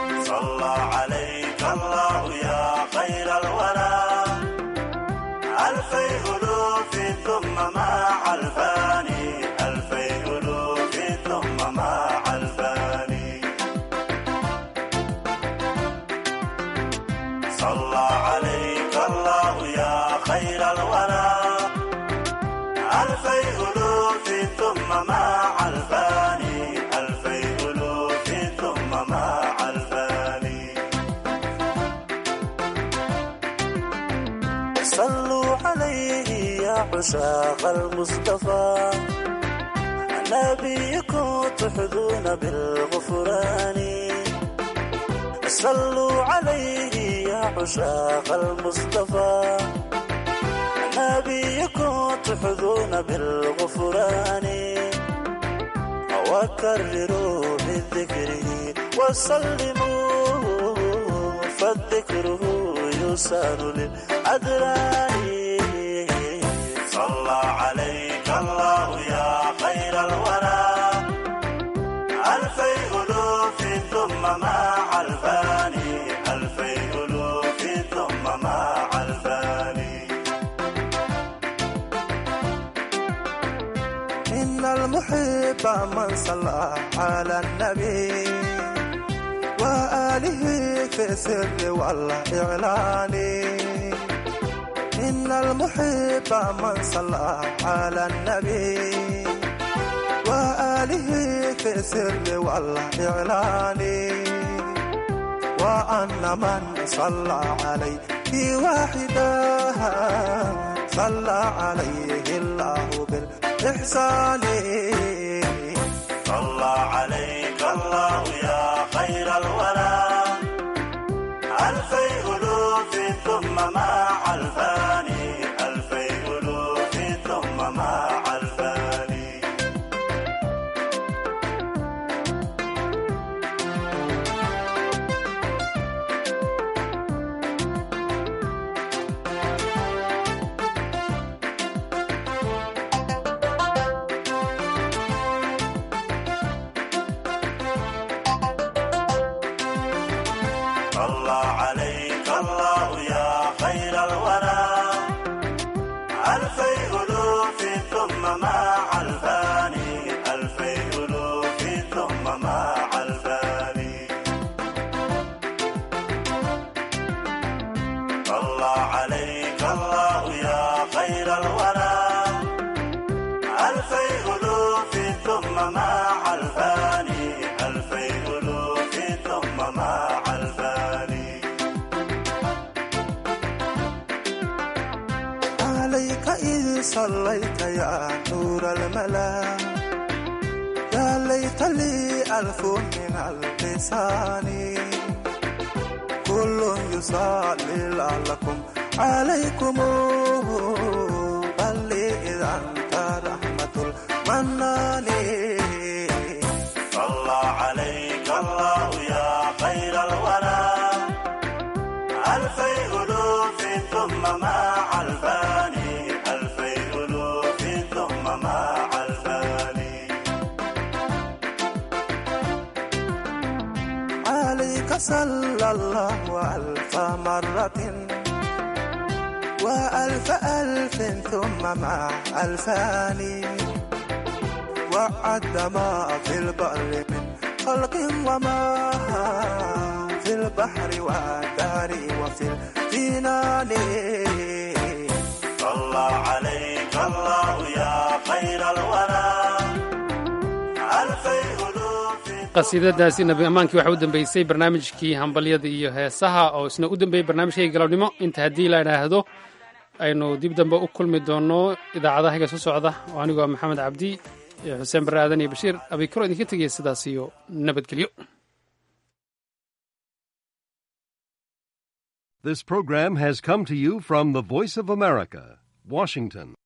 عشاق المصطفى نبيكم تحظون بالغفران صلوا عليه يا عشاق المصطفى نبيكم تحظون بالغفران وكرروا من ذكره وسلموا فالذكر يسار للأدران صلى عليك الله يا خير الورى ألفي ألوف ثم مع الفاني ألفي ألوف ثم مع الفاني إن المحب من صلى على النبي وآله في السر والإعلان إن المحب من صلى على النبي وآله في السر والإعلان وأن من صلى عليه واحدا صلى عليه الله بالإحسان صلى عليك الله يا خير الورى ألفي ألوف ثم مع الفاني ألفي ألوف ثم مع الفاني صلى عليك الله يا خير الورى ألفي ألوف ثم مع الفاني ألفي ألوف ثم مع الفاني صلى عليك الله يا خير الورى ألفي ألوف ثم مع الفاني ألفي ألوف ثم مع الفاني عليك إذ صليت يا نور الملا يا ليت لي ألف من اللسان كل يصلي لعلكم عليكم بل لي إذا أنت رحمة المنان صلى عليك الله يا خير الورى ألفي ألوف ثم مع الفاني ألفي ألوف ثم مع الفاني عليك صلى الله ألف مرة وألف ألف ثم مع الفان وعد ما في البر من خلق وما في البحر والدار وفي الجنان صلى عليك الله يا خير الورى ألفي ألوف qasiidadaasi nabi ammaankii waxaa u dambeysay barnaamijkii hambalyada iyo heesaha oo isna u dambeeyey barnaamijkayga galabnimo inta haddii la idhaahdo aynu dib dambe u kulmi doono idaacadahaga soo socda oo anigoo maxamed cabdi iyo xuseen barre aadan iyo bashiir abikaro idinka tegaya sidaas iyo nabadgelyo This program has come to you from the Voice of America, Washington.